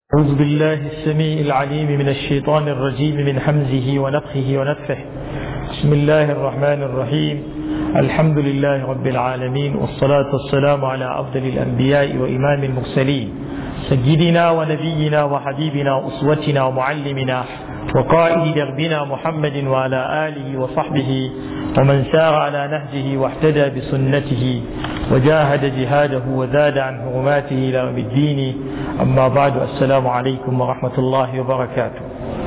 أعوذ بالله السميع العليم من الشيطان الرجيم من حمزه ونفخه ونفخه بسم الله الرحمن الرحيم الحمد لله رب العالمين والصلاة والسلام على أفضل الأنبياء وإمام المرسلين سيدنا ونبينا وحبيبنا وأسوتنا ومعلمنا وقائد دربنا محمد وعلى آله وصحبه ومن سار على نهجه واحتدى بسنته وجاهد جهاده وزاد عن حرماته إلى يوم الدين أما بعد السلام عليكم ورحمة الله وبركاته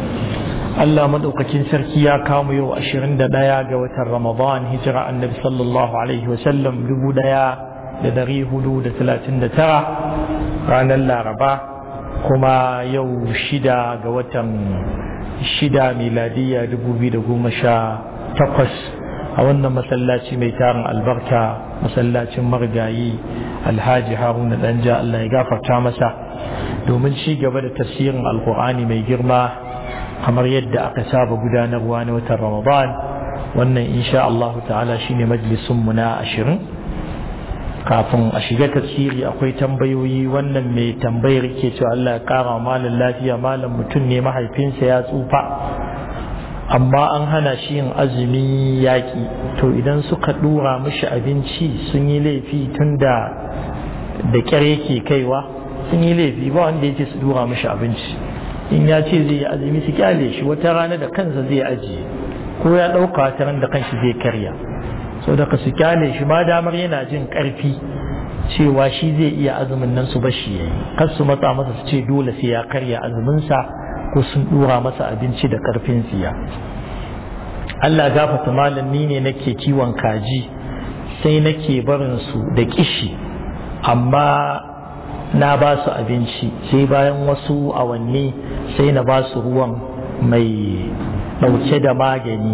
Allah maɗaukakin sarki ya kamo yau ashirin da ɗaya ga watan Ramadan hijira annabi sallallahu alaihi wasallam dubu ɗaya da dari hudu da talatin da tara ranar Laraba kuma yau shida ga watan shida miladiyya dubu biyu da goma sha takwas a wannan masallaci mai tarin albarka masallacin marigayi alhaji haruna danja Allah ya gafarta masa domin ci gaba da tafsirin alkur'ani mai girma kamar yadda aka saba gudanarwa na watan ramadan wannan insha Allah ta'ala shine majalisun mu na ashirin kafin a shiga tafsiri akwai tambayoyi wannan mai tambayar ke cewa Allah ya kara malam lafiya malam mutum ne mahaifinsa ya tsufa amma an hana shi yin azumi yaƙi to idan suka ɗura mishi abinci sun yi laifi tun da da ƙyar yake kaiwa sun yi laifi ba wanda ya ce su ɗura mishi abinci in ya ce zai yi azumi su kyale shi wata rana da kansa zai ajiye ko ya ɗauka wata ran da kanshi zai karya so daga su kyale shi ma damar yana jin ƙarfi cewa shi zai iya azumin nan su bashi yayi kar su matsa masa su ce dole sai ya karya azuminsa ko sun dura masa abinci da karfin siya Allah gafata malam ni ne nake kiwon kaji sai nake barin su da kishi amma na ba su abinci sai bayan wasu awanni sai na ba su ruwan mai ɗauke da magani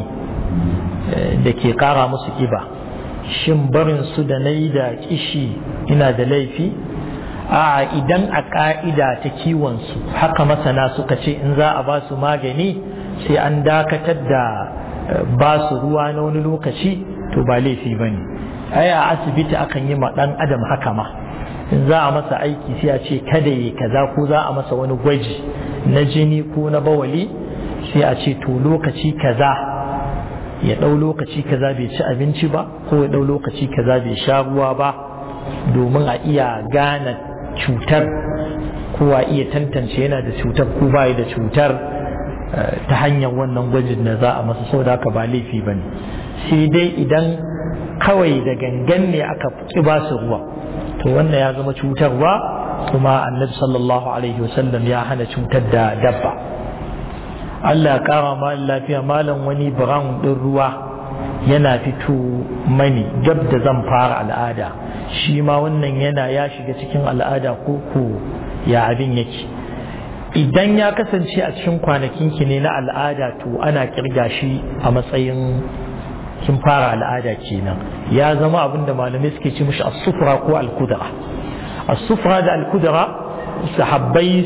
da ke ƙara musu ƙiba shin barin su da na yi da kishi ina da laifi a idan a ƙa'ida ta kiwonsu haka masana suka ce in za a ba su magani sai an dakatar da ba su ruwa na wani lokaci to ba laifi ba ne ai a asibiti akan yi ma ɗan adam haka ma in za a masa aiki sai a ce kada yi kaza ko za a masa wani gwaji na jini ko na bawali sai a ce to lokaci kaza ya ɗau lokaci kaza bai ci abinci ba ko ya ɗau lokaci kaza bai sha ruwa ba domin a iya gane cutar ko a iya tantance yana da cutar ko bai da cutar ta hanyar wannan gwajin da za a masa sau da haka ba laifi ba ne sai dai idan kawai da gangan ne aka ƙi ba su ruwa to wannan ya zama cutarwa kuma annabi sallallahu alaihi wasallam ya hana cutar da dabba Allah ya kara ma lafiya malam wani brown ɗin ruwa yana fito mani gab da zan fara al'ada shi ma wannan yana ya shiga cikin al'ada ko ko ya abin yake idan ya kasance a cikin kwanakin ki ne na al'ada to ana kirga shi a matsayin kin fara al'ada kenan ya zama abin da malamai suke ci mishi as-sufra ko al-kudra as-sufra da al-kudra sahabbai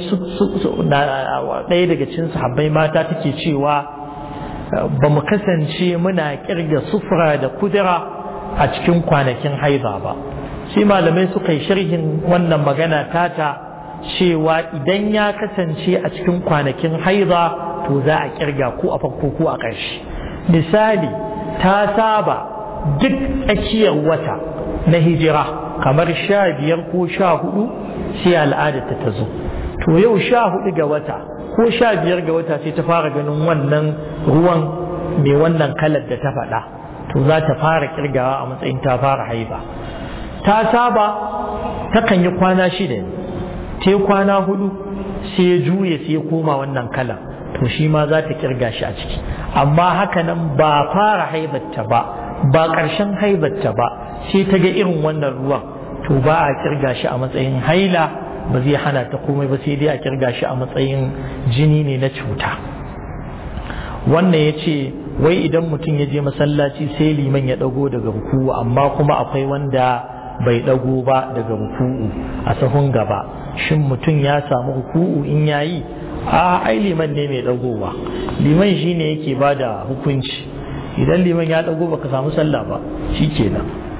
ɗaya daga cikin sahabbai mata take cewa ba mu kasance muna kirga sufra da kudura a cikin kwanakin haiza ba sai malamai suka yi sharhin wannan magana tata cewa idan ya kasance a cikin kwanakin haiza to za a kirga ko a farko ko a ƙarshe misali ta saba duk tsakiyar wata na hijira kamar sha biyar ko sha hudu sai al'adarta ta zo to yau sha hudu ga wata ko sha biyar ga wata sai ta fara ganin wannan ruwan mai wannan kalar da ta faɗa to za ta fara kirgawa a matsayin ta fara haifa ta saba takan yi kwana shida ne ta kwana hudu sai ya juye sai ya koma wannan kalar to shi ma za ta kirga shi a ciki amma haka nan ba fara haibatta ba ba ƙarshen haibatta ba sai ta ga irin wannan ruwan to ba a kirga shi a matsayin haila ba zai hana ta komai ba sai dai a kirga shi a matsayin jini ne na cuta wannan ya ce wai idan mutum ya je masallaci sai liman ya ɗago daga ruku'u amma kuma akwai wanda bai ɗago ba daga ruku'u a sahun gaba shin mutum ya samu ruku'u in yayi a ai liman ne mai ɗagowa liman shine yake ba da hukunci idan liman ya ɗago baka samu sallah ba shi kenan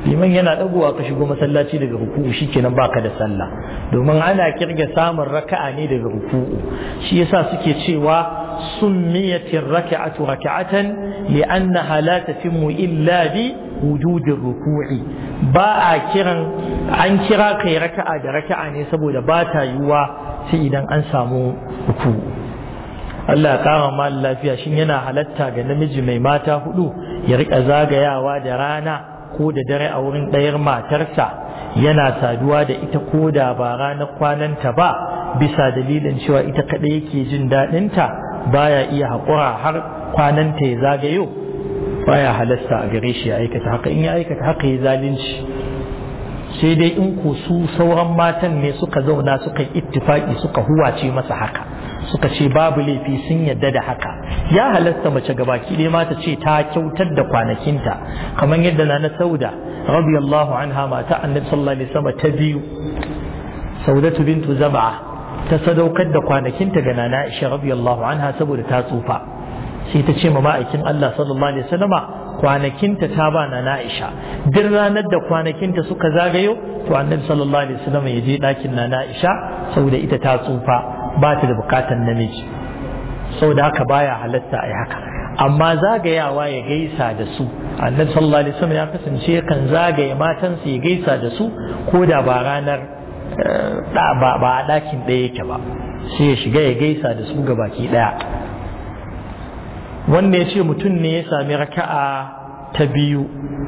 liman yana dagowa ka shigo masallaci daga ruku'u shikenan baka da sallah domin ana kirga samun raka'a ne daga ruku'u shi yasa suke cewa summiyatir raka'atu raka'atan li'annaha la tatimmu illa bi wujudin ruku'i ba a kiran an kira kai raka'a da raka'a ne saboda ba ta yiwuwa sai idan an samu ruku'u Allah ya kama mal lafiya shin yana halatta ga namiji mai mata hudu ya rika zagayawa da rana ko da dare a wurin ɗayar matarsa yana saduwa da ita ko da ba ranar kwananta ba bisa dalilin cewa ita kaɗai yake jin daɗinta baya iya haƙura har kwananta ya zagayo baya halasta a gare shi ya aikata haka in ya aikata haka ya zalunci sai dai in ko su sauran matan ne suka zauna suka yi ittifaki suka huwace masa haka suka ce babu laifi sun yadda da haka ya halasta mace gabaki ɗaya mata ce ta kyautar da kwanakinta kamar yadda na na sauda radiyallahu anha mata annabi sallallahu alaihi wasallam ta biyu saudatu bintu zab'a ta sadaukar da kwanakinta ga nana Aisha radiyallahu anha saboda ta tsufa sai ta ce ma ma'aikin Allah sallallahu alaihi wasallama kwanakinta ta ba na Aisha duk ranar da kwanakinta suka zagayo to annabi sallallahu alaihi wasallama ya je ɗakin na Aisha saboda ita ta tsufa ba ta da bukatan namiji saboda haka baya halatta a yi haka amma zagayawa ya gaisa da su annabi sallallahu alaihi wasallam ya kasance kan zagaye matansa ya gaisa da su ko da ba ranar ba a ɗakin ɗaya yake ba sai ya shiga ya gaisa da su ga baki ɗaya wanda ya ce mutum ne ya sami raka'a ta biyu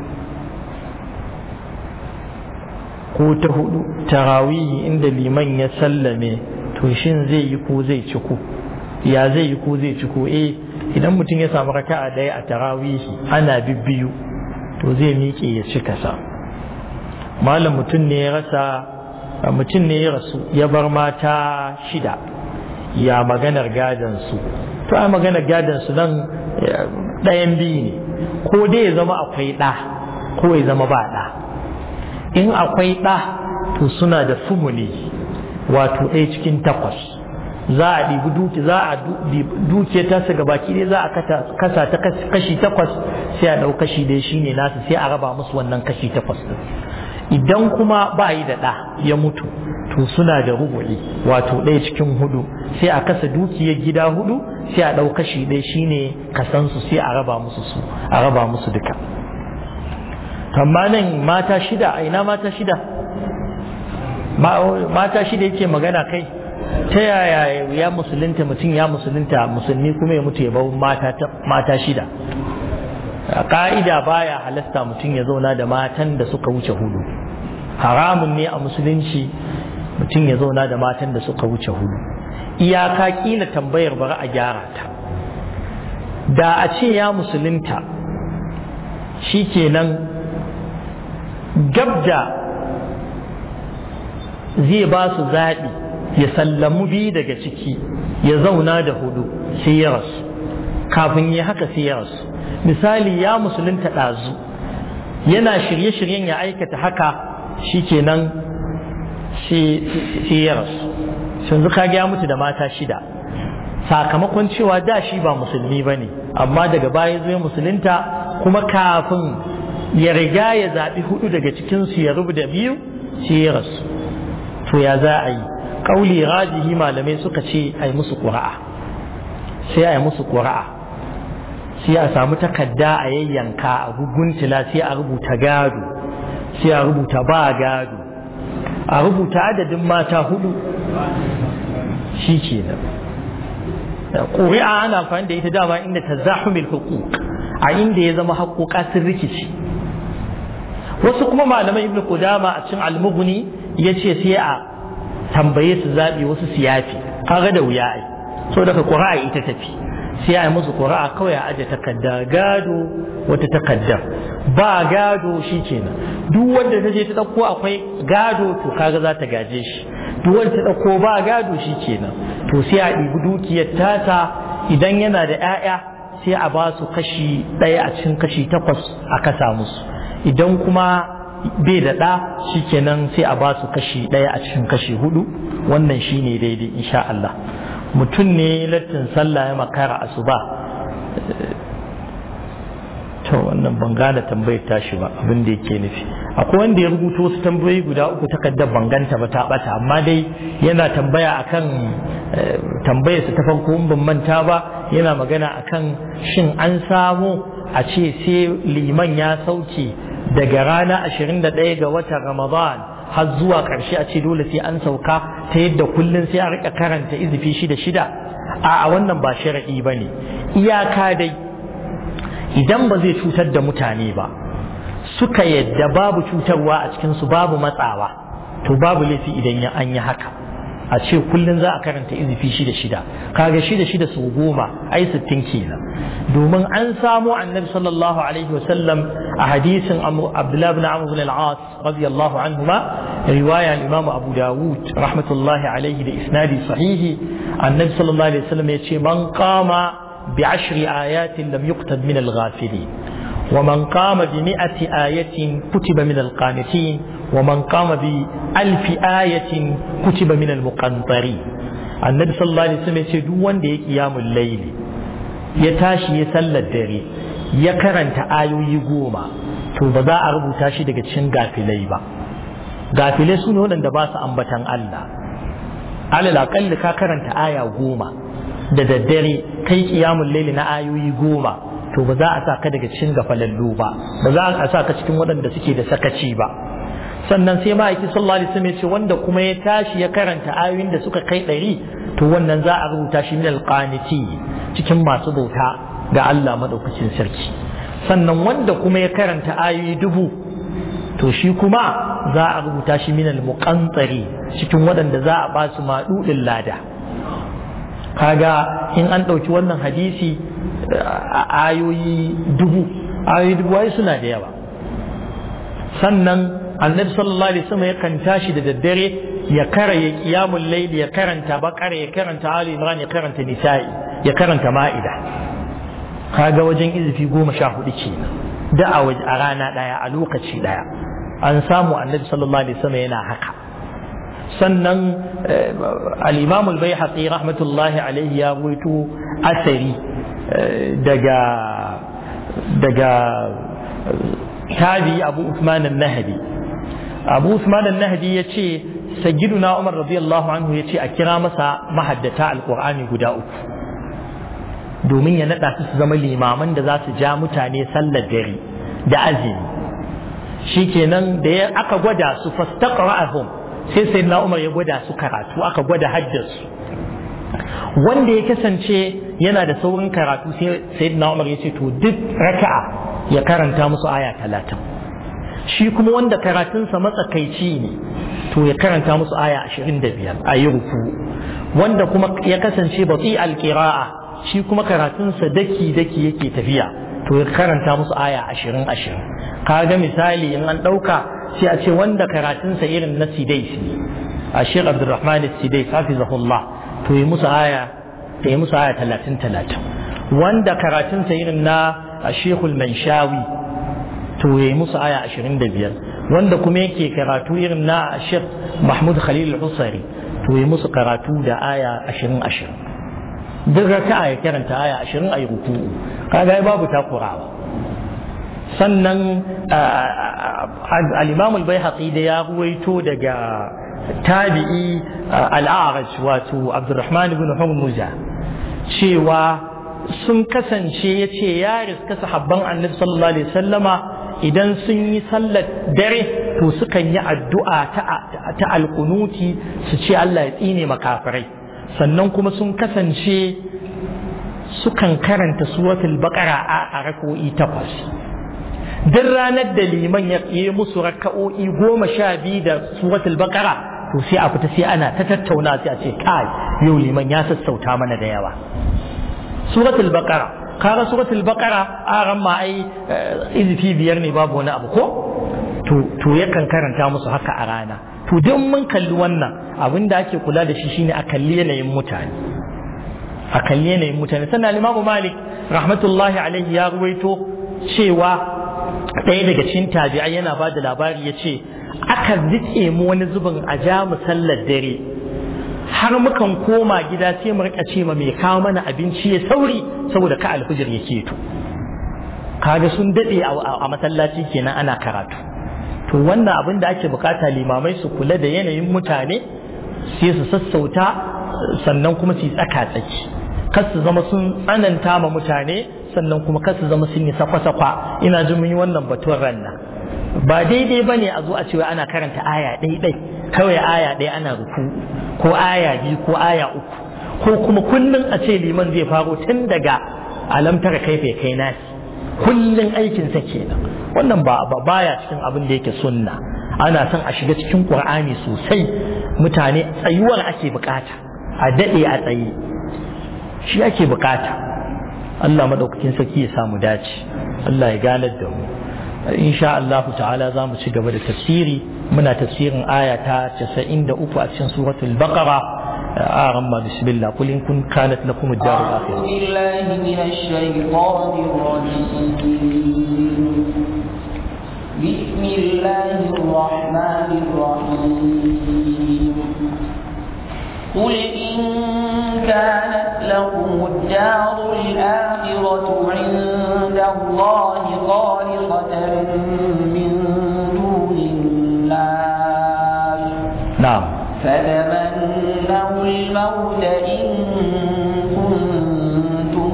ko ta hudu tarawihi inda liman ya sallame to shin zai yi ko zai ci ko ya zai yi ko zai ci ko eh idan mutum ya samu raka'a daya a tarawihi ana bibbiyu to zai miƙe ya ci kasa malam mutum ne ya rasa mutum ne ya rasu ya bar mata shida ya maganar gadon su to a maganar gadon su nan ɗayan biyu ne ko dai ya zama akwai ɗa ko ya zama ba ɗa in akwai ɗa to suna da fumuli wato ɗaya cikin takwas za a ɗibi duki za a duke ta su ga baki ɗaya za a kasa ta kashi takwas sai a ɗau kashi ɗaya shine nasu sai a raba musu wannan kashi takwas ɗin idan kuma ba yi da ɗa ya mutu to suna da rubu'i wato ɗaya cikin hudu sai a kasa dukiyar gida hudu sai a ɗau kashi ɗaya shine kasansu sai a raba musu su a raba musu duka amma nan mata shida a ina mata shida mata shida yake magana kai ta yaya ya musulunta mutum ya musulunta musulmi kuma ya mutu ya bau mata shida a ka'ida baya halasta mutum ya zauna da matan da suka wuce hudu haramun ne a musulunci mutum ya zauna da matan da suka wuce hudu iyaka kila tambayar bari a gyara ta da a ce ya musulunta shi kenan gabda zai ba su zaɓi ya sallamu biyu daga ciki ya zauna da hudu sai ya rasu kafin ya haka sai ya rasu misali ya musulunta ɗazu yana shirye-shiryen ya aikata haka shikenan sai ya rasu yanzu kage ya mutu da mata shida sakamakon cewa da shi ba musulmi ba ne amma daga baya zai musulunta kuma kafin ya riga ya zaɓi hudu daga cikinsu ya rubuta biyu sai ya rasu to ya za a yi ƙauli rajihi malamai suka ce a yi musu ƙura'a sai a yi musu ƙura'a sai a samu takarda a yayyanka a guguntula sai a rubuta gado sai a rubuta ba gado a rubuta adadin mata hudu shi ke nan ƙuri'a ana amfani da ita dama inda ta zahumil hukuk a inda ya zama haƙoƙa sun rikici wasu kuma malamai ibn Qudama a cikin almughni ya ce sai a tambaye su zaɓi wasu siyafi kaga da wuya ai so daga ƙura'a ita tafi sai a yi musu ƙura'a kawai a aje takarda gado wata takaddar ba gado shi kenan duk wanda ta je ta ɗauko akwai gado to kaga za ta gaje shi duk wanda ta ɗauko ba gado shi kenan to sai a ɗibi dukiyar tata idan yana da 'ya'ya sai a ba su kashi ɗaya a cikin kashi takwas a kasa musu idan kuma bai da ɗa shi kenan sai a ba su kashi ɗaya a cikin kashi hudu wannan shi ne daidai insha Allah mutum ne lattin sallah ya makara asuba to wannan ban gane tambayar tashi ba abin da yake nufi akwai wanda ya rubuta wasu tambayoyi guda uku takardar banganta ba ta bata amma dai yana tambaya akan tambayarsa ta farko in ban manta ba yana magana akan shin an samu a ce sai liman ya sauke daga rana 21 ga watan ramadan har zuwa ƙarshe a ce dole sai an sauka ta yadda kullum sai a rika karanta izifi shida shida a wannan ba sharaɗi ba ne iyaka dai idan ba zai cutar da mutane ba suka yadda babu cutarwa a cikinsu babu matsawa to babu laifi idan an yi haka a ce kullum za a karanta izifi shida shida kaga shida shida su goma ai sittin kenan domin an samo annabi sallallahu alaihi wasallam a hadisin abdullahi bin amr bin al-as radiyallahu anhuma riwaya al-imam abu dawud rahmatullahi alaihi da isnadi sahihi annabi sallallahu alaihi wasallam ya ce man qama bi ashri ayatin lam yuqtab min al-ghafilin ومن قام بمئة آية كتب من القانتين ومن قام بألف آية كتب من المقنطرين النبي صلى الله عليه وسلم يقول دوان دي قيام الليل يتاشي يسلى الدري يكرن تآيو يقوما to ba za a rubuta shi daga cikin gafilai ba gafilai su ne waɗanda ba su ambatan Allah alal aƙalli ka karanta aya goma da daddare kai kiyamun laili na ayoyi goma to ba za a sa ka daga cikin gafalallu ba ba za a sa ka cikin waɗanda suke da sakaci ba sannan sai ma'aiki sallallahu alaihi wasallam ce wanda kuma ya tashi ya karanta ayoyin da suka kai ɗari to wannan za a rubuta shi min alqaniti cikin masu bauta ga Allah madaukakin sarki sannan wanda kuma ya karanta ayoyi dubu to shi kuma za a rubuta shi min almuqantari cikin waɗanda za a ba su maɗuɗin lada kaga in an ɗauki wannan hadisi ayoyi dubu ayoyi dubu ai suna da yawa sannan annabi sallallahu alaihi wasallam yakan tashi da daddare ya kara ya qiyamul layl ya karanta baqara ya karanta ali imran ya karanta nisa'i ya karanta ma'ida kaga wajen izifi goma sha hudu kenan da a a rana daya a lokaci daya an samu annabi sallallahu alaihi wasallam yana haka sannan al-imam al-baihaqi rahmatullahi alaihi ya ruwaito asari daga daga tabi abu usman al-nahdi abu usman al-nahdi ya ce sayyiduna umar radiyallahu anhu ya ce a kira masa mahaddata alqur'ani guda uku domin ya naɗa su su zama limaman da za su ja mutane sallar dare da azumi shikenan da ya aka gwada su fastaqra'ahum sai sayyidina umar ya gwada su karatu aka gwada haddasu wanda ya kasance yana da saurin karatu sai sayyidina Umar ya ce to duk raka'a ya karanta musu aya talatin shi kuma wanda karatunsa matsakaici ne to ya karanta musu aya ashirin da biyar a yi ruku wanda kuma ya kasance batsi alƙira'a shi kuma karatunsa daki daki yake tafiya to ya karanta musu aya ashirin ashirin kaga misali in an ɗauka sai a ce wanda karatunsa irin na sidais ne a shek abdulrahman sidais hafizahullah to yi musu aya ta yi musu aya talatin talatin wanda karatunsa irin na shekul manshawi to ya yi musu aya ashirin da biyar wanda kuma yake karatu irin na shek mahmud khalil husari to yi musu karatu da aya ashirin ashirin duk raka'a ya karanta aya ashirin a yi ruku'u kaga babu takurawa sannan al-imam al-baihaqi da ya ruwaito daga tabi'i al'araj wato abdurrahman ibn hurmuza cewa sun kasance ya ce ya riska sahabban annabi sallallahu alaihi sallama idan sun yi sallar dare to sukan yi addu'a ta alkunuti su ce Allah ya tsine makafirai sannan kuma sun kasance sukan karanta suratul baqara a rak'o'i takwas duk ranar da liman ya yi musu raka'o'i goma sha biyu da suratul baqara to sai a fita sai ana ta tattauna sai a ce kai yau liman ya sassauta mana da yawa suratul baqara kaga suratul baqara a ran ma ai izifi biyar ne babu wani abu ko to to yakan karanta musu haka a rana to duk mun kalli wannan abin da ake kula da shi shine a kalli yanayin mutane a kalli yanayin mutane sannan limamu malik rahmatullahi alaihi ya ruwaito cewa ɗaya daga cikin tabi'ai yana ba da labari ya ce aka zike mu wani zubin a ja mu sallar dare har mukan koma gida sai mu rika ce ma mai kawo mana abinci ya sauri saboda ka alfijir ya keto kaga sun daɗe a masallaci kenan ana karatu to wannan abin da ake bukata limamai su kula da yanayin mutane sai su sassauta sannan kuma su yi tsaka tsaki kar su zama sun tsananta ma mutane sannan kuma kar su zama sun yi sakwa-sakwa ina jin mun yi wannan batun ranna ba daidai ba ne a zo a cewa ana karanta aya ɗai-ɗai kawai aya ɗaya ana ruku ko aya biyu ko aya uku ko kuma kullum a ce liman zai faro tun daga alamtar kaife kai nasi kullum aikinsa kenan wannan ba baya cikin abin da yake sunna ana son a shiga cikin qur'ani sosai mutane tsayuwar ake bukata a daɗe a tsaye shi ake bukata Allah madaukakin sarki ya samu dace Allah ya ganar da mu insha Allah ta'ala za mu ci gaba da tafsiri muna tafsirin aya ta 93 a cikin suratul baqara آرم بسم الله قل إن كن كانت لكم الدار الآخرة أعوذ بالله من الشيطان الرجيم بسم الله الرحمن الرحيم قل إن كانت لكم الدار الآخرة عند الله خالصة من دون الناس نعم فتمنوا الموت إن كنتم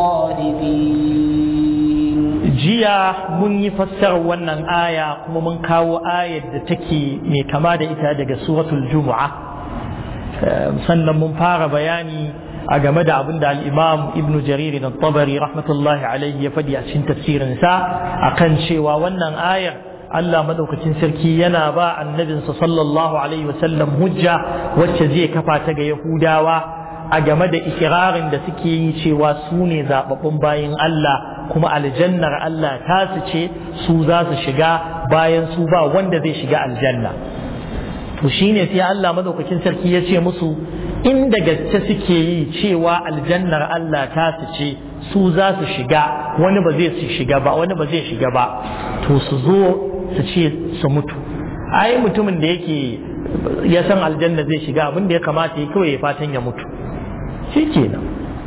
صادقين jiya mun yi fassarar wannan aya kuma mun kawo ayar da take mai kama da ita daga suratul jumu'a sannan mun fara bayani a game da abin da al'imam ibn jarir da tabari rahmatullahi alaihi ya faɗi a cikin tafsirinsa akan cewa wannan ayar Allah madaukakin sarki yana ba annabinsa sallallahu alaihi wasallam hujja wacce zai kafa ta ga Yahudawa a game da ikirarin da suke yi cewa su ne zababbun bayin Allah kuma aljannar Allah ta su ce su za su shiga bayan su ba wanda zai shiga aljanna to shine sai Allah madaukakin sarki ya ce musu inda gaske suke yi cewa aljannar Allah ta su ce su za su shiga wani ba zai su shiga ba wani ba zai shiga ba to su zo su ce su mutu ai mutumin da yake ya san aljanna zai shiga abin da ya kamata ya kawai ya fatan ya mutu shi kenan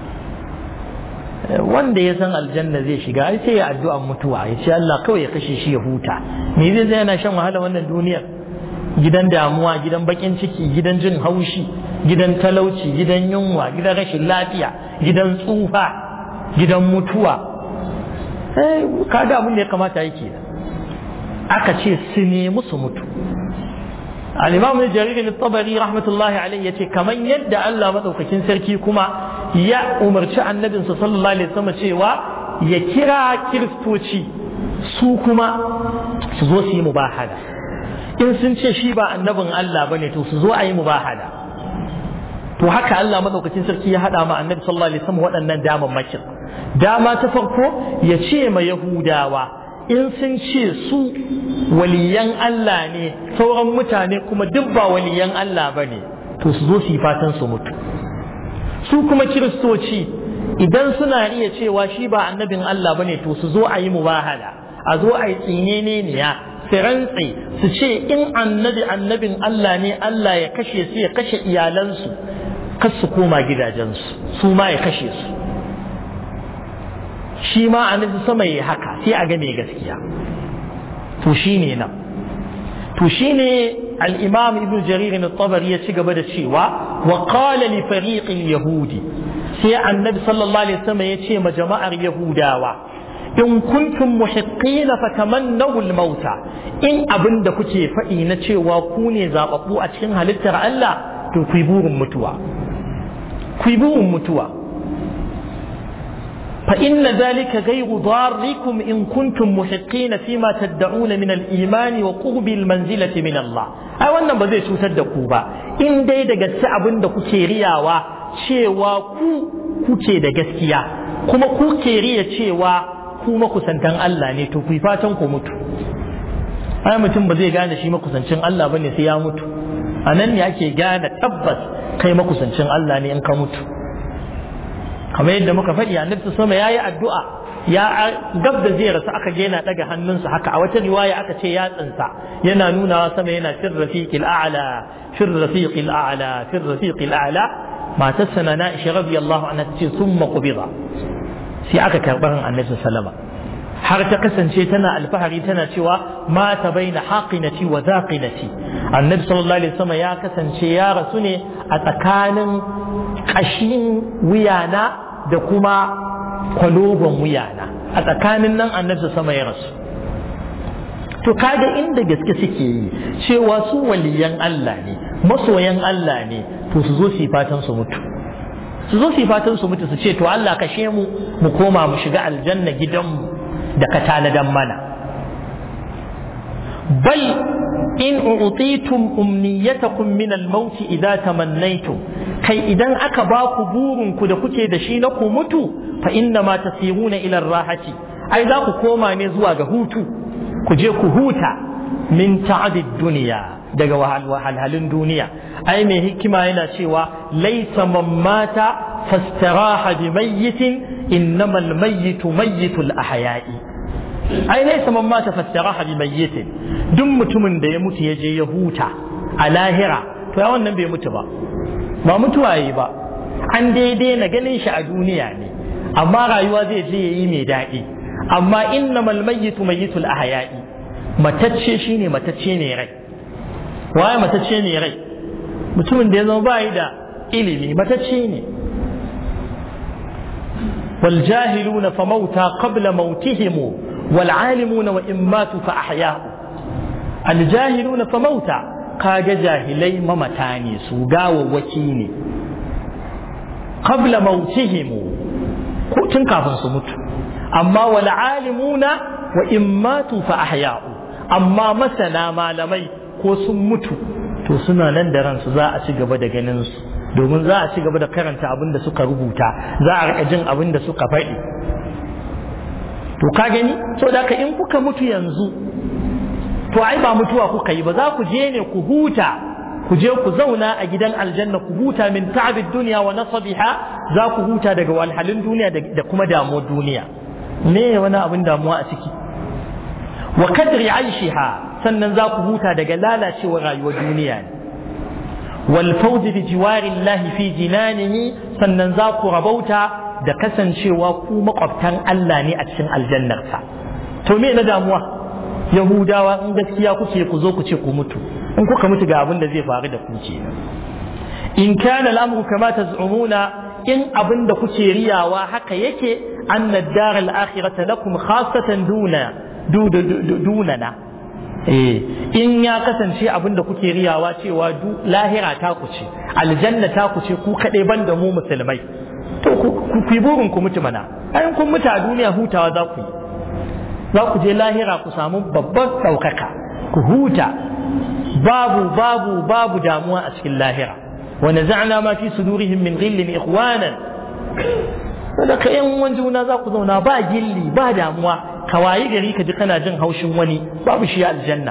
wanda ya san aljanna zai shiga ai sai ya addu'an mutuwa ya ce Allah kawai ya kashe shi ya huta me zai zai yana shan wahala wannan duniyar gidan damuwa gidan bakin ciki gidan jin haushi gidan talauci gidan yunwa gidan rashin lafiya gidan tsufa gidan mutuwa eh kaga abin da ya kamata yake aka ce su nemi su mutu al-imam jarir al-tabari rahmatullahi alayhi yace kaman yadda Allah madaukakin sarki kuma ya umarci annabinsa sallallahu alaihi wasallam cewa ya kira kiristoci su kuma su zo su yi mubahala in sun ce shi ba annabin Allah bane to su zo a yi mubahala to haka Allah madaukakin sarki ya hada ma annabi sallallahu alaihi wasallam waɗannan damammakin dama ta farko ya ce ma yahudawa in sun ce su waliyan Allah ne sauran mutane kuma duk ba waliyan Allah ba ne to su zo su yi fatan su mutu su kuma kiristoci idan suna iya cewa shi ba annabin Allah ba ne to su zo a yi mubahala a zo a yi tsinene ne ya su rantse su ce in annabi annabin Allah ne Allah ya kashe su ya kashe iyalansu kar su koma gidajensu su ma ya kashe su shi ma annabi sama yi haka sai a ga mai gaskiya to shine nan to shine al-imam ibn jarir al-tabari ya ci gaba da cewa wa qala li fariq al-yahudi sai annabi sallallahu alaihi wasallam ya ce ma jama'ar yahudawa in kuntum muhiqqina fatamannaw al-mauta in abinda kuke faɗi na cewa ku ne zababbu a cikin halittar Allah to ku burin mutuwa ku burin mutuwa فإن ذلك غير ضاركم إن كنتم محقين فيما تدعون من الإيمان وقرب المنزلة من الله أي wannan ba zai cutar da ku ba in dai da gaske abin da kuke riyawa cewa ku kuke da gaskiya kuma kuke riya cewa ku makusantan Allah ne to ku fatan ku mutu ai mutum ba zai gane shi makusancin Allah bane sai ya mutu a nan ne ake gane tabbas kai makusancin Allah ne in ka mutu kamar yadda muka faɗi annabi sama ya yi addu'a ya gab da zai rasu aka je yana ɗaga hannunsa haka a wata riwaya aka ce ya tsinsa yana nunawa sama yana fir rafiqil a'la fir rafiqil a'la fir rafiqil a'la matarsa na Aisha radiyallahu anha tace summa qubida sai aka karɓar annabi sallama har ta kasance tana alfahari tana cewa mata baina haqinati wa zaqinati annabi sallallahu alaihi wasallam ya kasance ya rasu ne a tsakanin kashin wuyana da kuma kwalogon wuyana a tsakanin nan annabi sama ya rasu to kaga inda gaske suke yi cewa su waliyan Allah ne masoyan Allah ne to su zo su yi fatan su mutu su zo su yi fatan su mutu su ce to Allah kashe mu mu koma mu shiga aljanna gidanmu da ka tanadan mana bal in u'titum umniyatakum min al-maut idza tamannaytum kai idan aka ba ku burin ku da kuke da shi na ku mutu fa inna ma tasiruna ila ar-rahati ai za ku koma ne zuwa ga hutu ku je ku huta min ta'adid duniya daga wahalhalun duniya ai mai hikima yana cewa laisa man mata fastaraha bi mayyitin innamal mayyitu mayyitul ahya'i ai laisa man mata fastaraha bi mayyitin duk mutumin da ya mutu ya je ya huta a lahira to ya wannan bai mutu ba ba mutuwa yi ba an daidai na ganin shi a duniya ne amma rayuwa zai je yayi mai daɗi amma innamal mayyitu mayyitul ahya'i matacce shine matacce ne rai waye matacce ne rai mutumin da ya zama bayi da ilimi matacce ne wal jahiluna fa mauta qabla mautihim wal alimuna wa in matu fa ahya'u al jahiluna fa mauta kaga jahilai mamata ne su gawawwaki ne qabla mautihim ko tun kafin su mutu amma wal alimuna wa in matu fa ahya'u amma masana malamai ko sun mutu to suna nan da ransu za a ci gaba da ganin su domin za a ci gaba da karanta abin da suka rubuta za a rika jin abin da suka faɗi to ka gani so da in kuka mutu yanzu to ai ba mutuwa kuka yi ba za ku je ne ku huta ku je ku zauna a gidan aljanna ku huta min ta'abid duniya wa nasabiha za ku huta daga walhalin duniya da kuma damuwar duniya me wani abin damuwa a ciki wa kadri aishiha sannan za ku huta daga lalacewar rayuwar duniya ne wal fawzi bi jiwarillahi fi jinanihi sannan za ku rabauta da kasancewa ku makwabtan Allah ne a cikin aljannarsa to me na damuwa yahudawa in gaskiya kuke ku zo ku ce ku mutu in kuka mutu ga abin da zai faru da ku ce in kana al'amru kama taz'umuna in abin da kuke riyawa haka yake anna ad-dar al-akhirata lakum khassatan duna dunana in ya kasance abin da kuke riyawa cewa lahira ta ku ce aljanna ta ku ce ku kaɗai ban da mu musulmai to ku yi burin ku mutu mana ayin kun mutu a duniya hutawa za ku yi za ku je lahira ku samu babban ɗaukaka ku huta babu babu babu damuwa a cikin lahira wa naza'na ma fi sudurihim min ghillin ikhwanan da ka yan wan juna za ku zauna ba gilli ba damuwa ka wayi gari ka ji kana jin haushin wani babu shi aljanna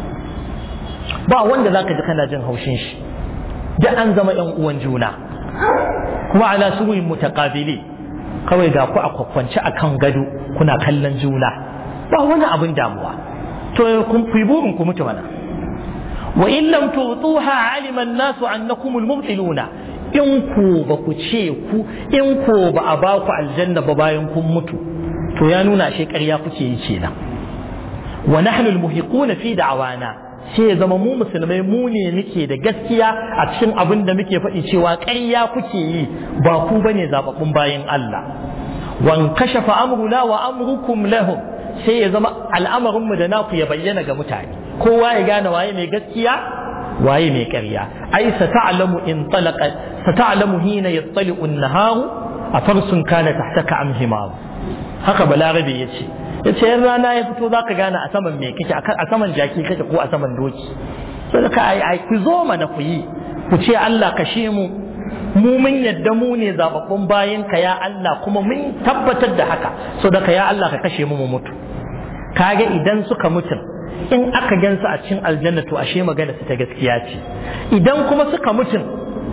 ba wanda za ka ji kana jin haushin shi da an zama yan uwan juna kuma ala suruyin mutaqabili kawai ga ku a kwakwance akan gado kuna kallon juna ba wani abin damuwa to kun fi burin ku mutu mana wa in lam tutuha alima an-nasu annakum al-mubtiluna in ku ba ku ce ku in ku ba a ba ku aljanna ba bayan kun mutu to ya nuna shi ƙarya kuke yi kenan wa nahnu almuhiquna fi da'wana sai ya zama mu musulmai mu ne muke da gaskiya a cikin abin da muke faɗi cewa ƙarya kuke yi ba ku bane zababbun bayan Allah wan kashafa amruna wa amrukum lahum sai ya zama al'amarin mu da naku ya bayyana ga mutane kowa ya gane waye mai gaskiya waye mai ƙarya ai sata'lamu in talaqa sata'lamu hina yattali'u an-naharu afarsun kana tahtaka am himaru haka balarabe ya ce ya ce yan rana ya fito za ka gane a saman me kake a saman jaki kake ko a saman doki sai ka ai ku zo mana ku yi ku ce Allah kashe mu mu mun yadda mu ne zababbun bayan ka ya Allah kuma mun tabbatar da haka so da ka ya Allah ka kashe mu mu mutu kaga idan suka mutu in aka gansu a cikin aljanna to ashe magana su ta gaskiya ce idan kuma suka mutu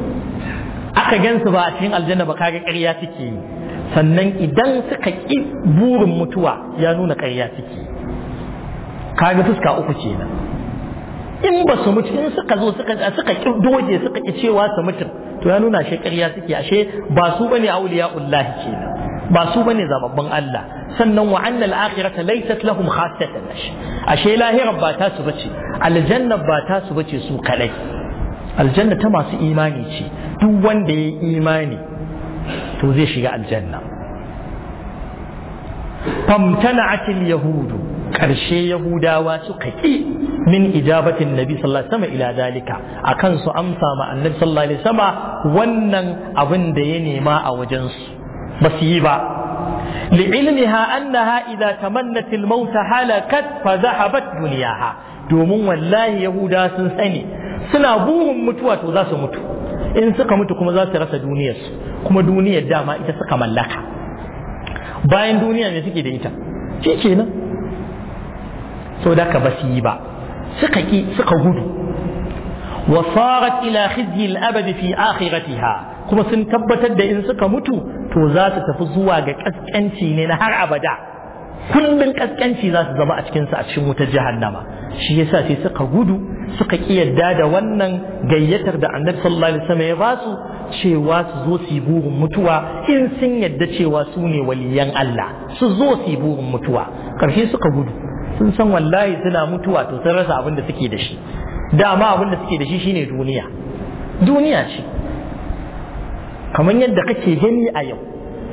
aka gansu ba a cikin aljanna ba kaga ƙarya suke yi sannan idan suka ƙi burin mutuwa ya nuna ƙarya suke kaga fuska uku kenan in ba su mutu in suka zo suka suka ƙi doje suka ƙi cewa su mutu to ya nuna shi ƙarya suke ashe ba su bane auliya ullahi kenan ba su bane zababbin Allah sannan wa annal akhirata laysat lahum khassatan ashe lahira ba ta su bace aljanna ba ta su bace su kadai aljanna ta masu imani ce duk wanda ya imani to zai shiga aljanna famtana'atil yahudu karshe yahudawa suka ki min ijabatin nabi sallallahu alaihi wasallam ila dalika akan su amsa ma annabi sallallahu alaihi wasallam wannan abin da ya nema a wajen su ba su yi ba li'ilmiha annaha idza tamannat al-maut halakat fa dhahabat dunyaha domin wallahi yahuda sun sani suna burin mutuwa to za su mutu in suka mutu kuma za su rasa duniyarsu kuma duniyar dama ita suka mallaka bayan duniya ne suke da ita shi kenan sau da ka basu yi ba suka ki suka gudu wa sarat ila khizyi al-abadi fi akhiratiha kuma sun tabbatar da in suka mutu to za su tafi zuwa ga kaskanci ne na har abada kullun kaskanci za su zama a cikin a cikin wutar jahannama shi yasa sai suka gudu suka ki yadda da wannan gayyatar da annabi sallallahu alaihi wasallam ya ba su cewa su zo su yi burin mutuwa in sun yadda cewa su ne waliyan Allah su zo su yi burin mutuwa karshe suka gudu sun san wallahi suna mutuwa to sun rasa abin da suke da shi dama abin da suke da shi shine duniya duniya ce kamar yadda kake gani a yau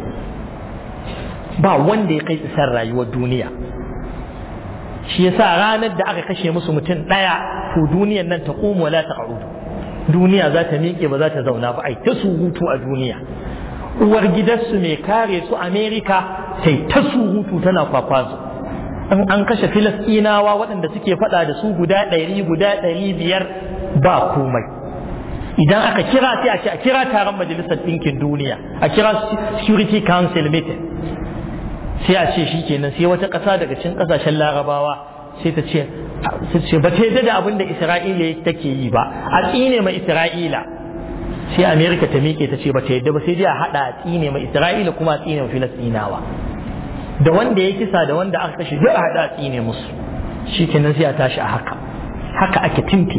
ba wanda ya kai isar rayuwar duniya shi yasa ranar da aka kashe musu mutum ɗaya to duniyar nan ta ƙomo wala ta ƙarudu duniya za ta miƙe ba za ta zauna ba ai ta surutu a duniya uwar gidansu mai kare su amerika ta ta surutu tana kwakwazo in an kashe filastinawa waɗanda suke faɗa da su guda ɗari guda ɗari biyar ba komai idan aka kira sai a ce a kira taron majalisar ɗinkin duniya a kira security council meeting sai a ce shi kenan sai wata ƙasa daga cikin ƙasashen larabawa sai ta ce ce ba ta yadda da abin da isra'ila take yi ba a tsine ma isra'ila sai amerika ta miƙe ta ce ba ta yadda ba sai dai a haɗa a tsine ma isra'ila kuma a tsine ma filastinawa da wanda ya kisa da wanda aka kashe duk a haɗa a tsine musu shi kenan sai a tashi a haka haka ake tinti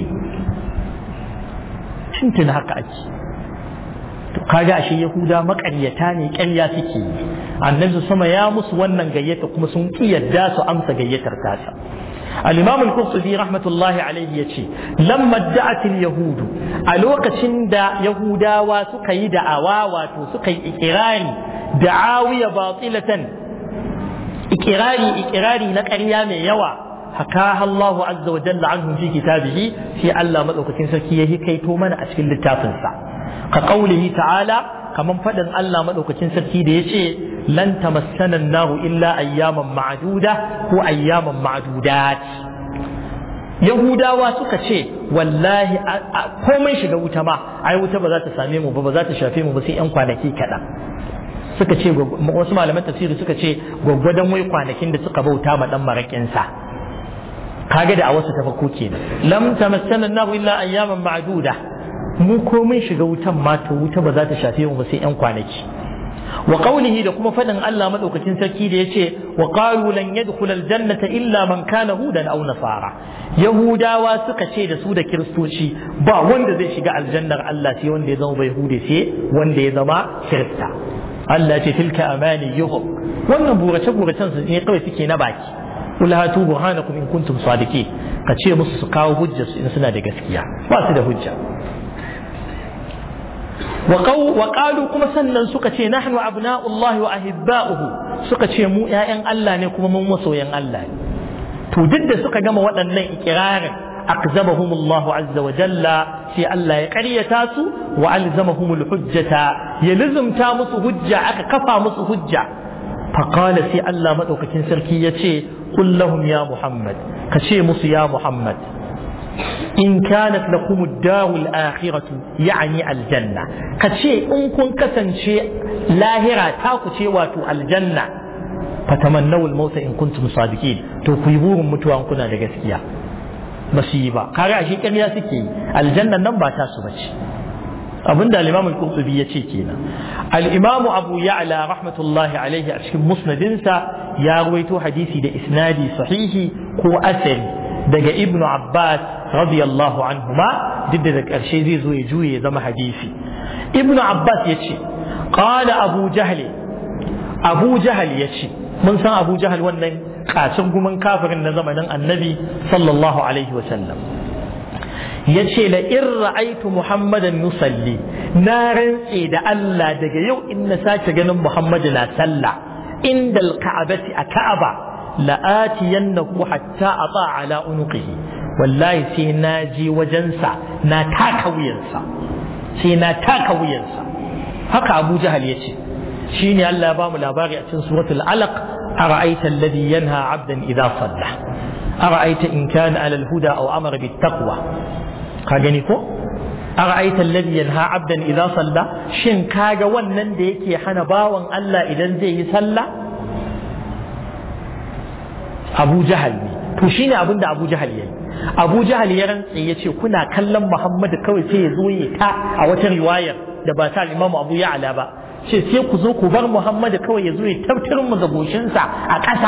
tintin haka ake to kaga ashe yahuda maƙaryata ne ƙarya suke yi annabi sama ya musu wannan gayyata kuma sun ki yadda su amsa gayyatar tasa al-imam al-qurtubi rahmatullahi alayhi yace lamma da'at al-yahud a lokacin da yahudawa suka yi da'awa wato suka yi ikirari da'awiya batilatan ikirari ikirari na ƙarya mai yawa haka Allahu azza wa jalla anhum fi kitabihi sai Allah madaukakin sarki ya hikaito mana a cikin littafinsa ka qaulihi ta'ala kaman faɗin Allah maɗaukacin sarki da ya ce lan tamassana nahu illa ayyaman ma'duda ko ayyaman ma'dudat Yahudawa suka ce wallahi komai shiga wuta ma ai wuta ba za ta same mu ba ba za ta shafe mu ba sai yan kwanaki kaɗan suka ce wasu malaman tafsiri suka ce gwaggwadon wai kwanakin da suka bauta ma dan maraƙinsa kage da a wasu tafakko kenan lam tamassana nahu illa ayyaman ma'duda mu komai shiga wutan ma to wuta ba za ta shafe mu ba sai yan kwanaki wa qawlihi da kuma fadin Allah madaukakin sarki da yace wa qalu lan yadkhul aljannata illa man kana hudan aw nasara yahudawa suka ce da su da kiristoci ba wanda zai shiga aljannar Allah sai wanda ya zama bai hude sai wanda ya zama kirista Allah ce tilka amaniyuhum wannan burace buracen su ne kawai suke na baki qul hatu burhanakum in kuntum sadiqin ka ce musu su kawo hujjar su in suna da gaskiya ba su da hujja وقالوا كما سنن suka ce nahnu abna'ullahi wa ahibba'uhu suka ce mu ƴaƴan Allah ne kuma mun masoyan Allah ne to duk da suka gama waɗannan ikirarin akzabahum Allah azza wa jalla sai Allah ya ƙaryata su wa alzamahum hujjata ya lizumta musu hujja aka kafa musu hujja faqala sai Allah madaukakin sarki yace qul lahum ya Muhammad kace musu ya Muhammad in kanat lakum ad-darul akhiratu yani aljanna kace in kun kasance lahira ta ku ce wato aljanna fatamannawul mauta in kuntum sadiqin to ku yi burin mutuwa kuna da gaskiya ba su yi ba kaga ashe ƙarya suke yi aljannan nan ba ta su bace abinda al-imam al-qurtubi ya ce kenan al-imam abu ya'la rahmatullahi alaihi a cikin musnadinsa ya ruwaito hadisi da isnadi sahihi ko asari daga ibn Abbas radiyallahu anhuma duk da ƙarshe zai zo ya juye ya zama hadisi ibn Abbas ya ce qala abu jahl abu jahal ya ce mun san abu jahal wannan kacin gumin kafirin na zamanin annabi sallallahu alaihi wasallam ya ce la in ra'aitu muhammadan nusalli na rantse da Allah daga yau in na sake ganin muhammadu na sallah inda alka'abati a ka'aba la'atiyannahu hatta ata ala unuqihi wallahi sai na je wajensa na taka wuyansa sai na taka wuyansa haka abu jahal ya ce shine Allah ya bamu labari a cikin suratul alaq ara'aita alladhi yanha 'abdan idha salla ara'aita in kana 'ala al-huda aw amara bit taqwa ka gani ko ara'aita alladhi yanha 'abdan idha salla shin kaga wannan da yake hana bawan Allah idan zai yi sallah Abu Jahal ne to shine abin da Abu Jahal yayi Abu Jahal ya rantse ya ce kuna kallon Muhammadu kawai sai ya zo ya ta a wata riwayar da ba ta Imam Abu Ya'la ba ce sai ku zo ku bar Muhammadu kawai ya zo ya tabtar mu da goshinsa a ƙasa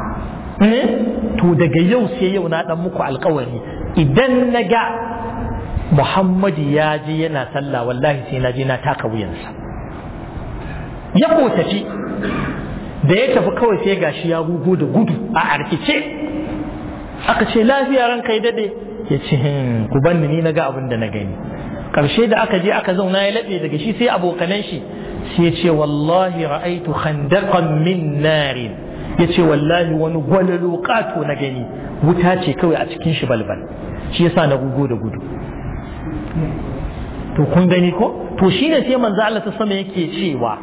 to daga yau sai yau na dan muku alkawari idan na ga Muhammadu ya je yana sallah wallahi sai na je na taka wuyansa ya ko tafi da ya tafi kawai sai gashi ya gugu da gudu a arkice aka ce lafiya ran kai dade ya ce ku banni ni na ga abin da na gani karshe da aka je aka zauna ya laɓe daga shi sai abokanan shi sai ce wallahi ra'aitu khandaqan min narin ya ce wallahi wani gwalalo kato na gani wuta ce kawai a cikin shi balbal shi yasa na gugu da gudu to kun gani ko to shine sai manzo Allah ta sama yake cewa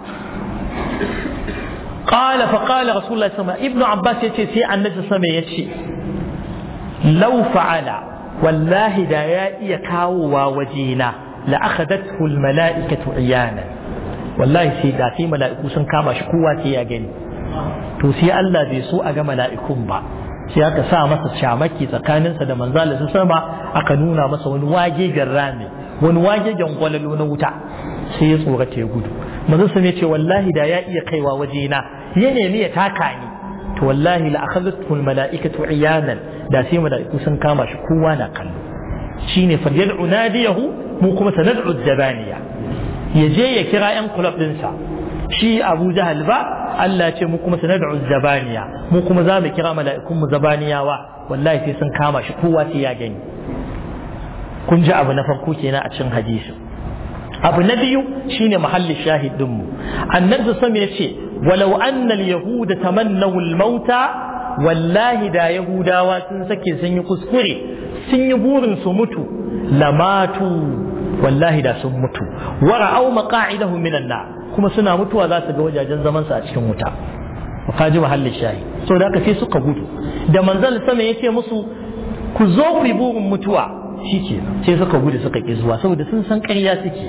قال فقال رسول الله صلى الله عليه وسلم ابن عباس يتي سي النبي صلى الله عليه وسلم يتي لو فعل والله دا يا iya kawowa wajena la akhadathu al malaikatu iyana wallahi sai da sai mala'iku sun kama shi kowa sai ya gani to sai Allah bai so a ga mala'ikun ba sai aka sa masa shamaki tsakaninsa da manzala su sama aka nuna masa wani wagegen rami wani wagegen gwalalo na wuta sai ya tsorata ya gudu manzo sun ce wallahi da ya iya kaiwa wajena ya nemi ya taka ni to wallahi la akhadhathu al mala'ikatu iyanan da sai mala'iku sun kama shi kowa na kallo shine falyad'u nadiyahu mu kuma sanad'u zabaniya ya je ya kira yan kulab dinsa shi Abu Jahal ba Allah ce mu kuma sanad'u zabaniya mu kuma za mu kira mala'ikun mu zabaniyawa wallahi sai sun kama shi kowa sai ya gani kun ji abu na farko kenan a cikin hadisi abu na biyu shine mahallin shahidin mu annabi sallallahu ya ce walau anna al-yahuda tamannaw al-mauta wallahi da yahudawa sun sake sun yi kuskure sun yi burin su mutu lamatu wallahi da sun mutu wa ra'aw maqa'idahu minan nar kuma suna mutuwa za su ga wajajen zaman su a cikin wuta ka ji mahallin shahi so da haka sai suka gudu da manzal sama ya ce musu ku zo ku yi burin mutuwa shike sai suka gudu suka ki zuwa saboda sun san ƙarya suke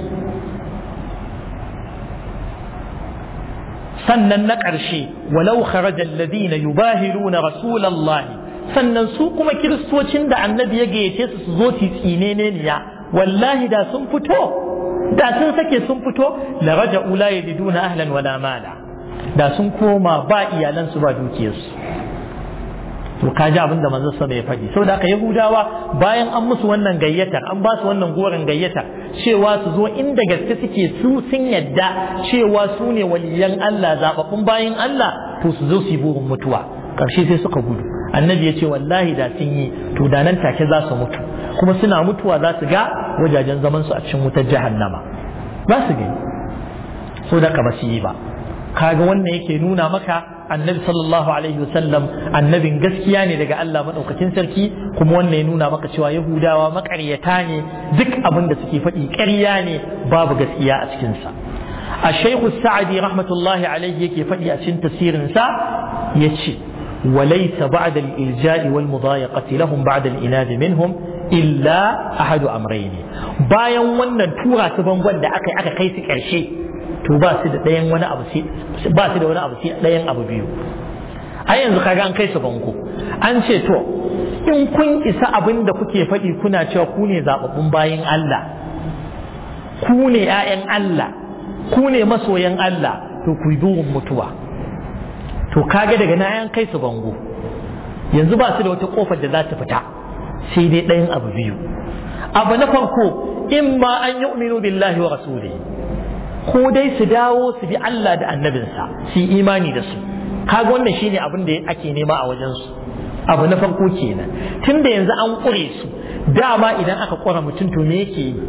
sannan na ƙarshe walau kharaja alladhina yubahiruna rasulallahi sannan su kuma kiristocin da annabi ya gayyace su su zo tsine ne niya wallahi da sun fito da sun sake sun fito la raja'u la yajiduna ahlan wala mala da sun koma ba iyalansu ba dukiyarsu to ka ji abin da manzon sama ya faɗi saboda haka yahudawa bayan an musu wannan gayyatar an ba su wannan goren gayyatar cewa su zo inda gaske suke su sun yadda cewa su ne waliyan Allah zababbun bayan Allah to su zo su yi burin mutuwa ƙarshe sai suka gudu annabi ya ce wallahi da sun yi to da nan take za su mutu kuma suna mutuwa za su ga wajajen zaman su a cikin wutar jahannama za su gani so da ka ba su yi ba kaga wannan yake nuna maka annabi sallallahu alaihi wasallam annabin gaskiya ne daga Allah madaukakin sarki kuma wannan ya nuna maka cewa yahudawa makaryata ne duk abin da suke faɗi ƙarya ne babu gaskiya a cikin sa الشيخ السعدي رحمة الله عليه يكي فدي أشن تسير سا يتشي وليس بعد الإلجاء والمضايقة لهم بعد الإناد منهم إلا أحد أمرين bayan wannan tura su bangon da aka aka kai su ƙarshe to ba su da ɗayan wani abu ba su da wani abu sai ɗayan abu biyu a yanzu kaga an kai su bango an ce to in kun isa abin da kuke faɗi kuna cewa ku ne zaɓaɓɓun bayan Allah ku ne ‘ya'yan Allah ku ne masoyan Allah to ku yi burin mutuwa to kaga daga na yan kai su bango yanzu ba su da wata kofar da za ta fita sai dai ɗayan abu biyu abu na farko in ma an yi billahi wa rasulihi ko dai su dawo su bi Allah da annabinsa su yi imani da su kaga wannan shine abin da ake nema a wajen su abu na farko kenan tunda yanzu an kure su dama idan aka kura mutum to me yake yi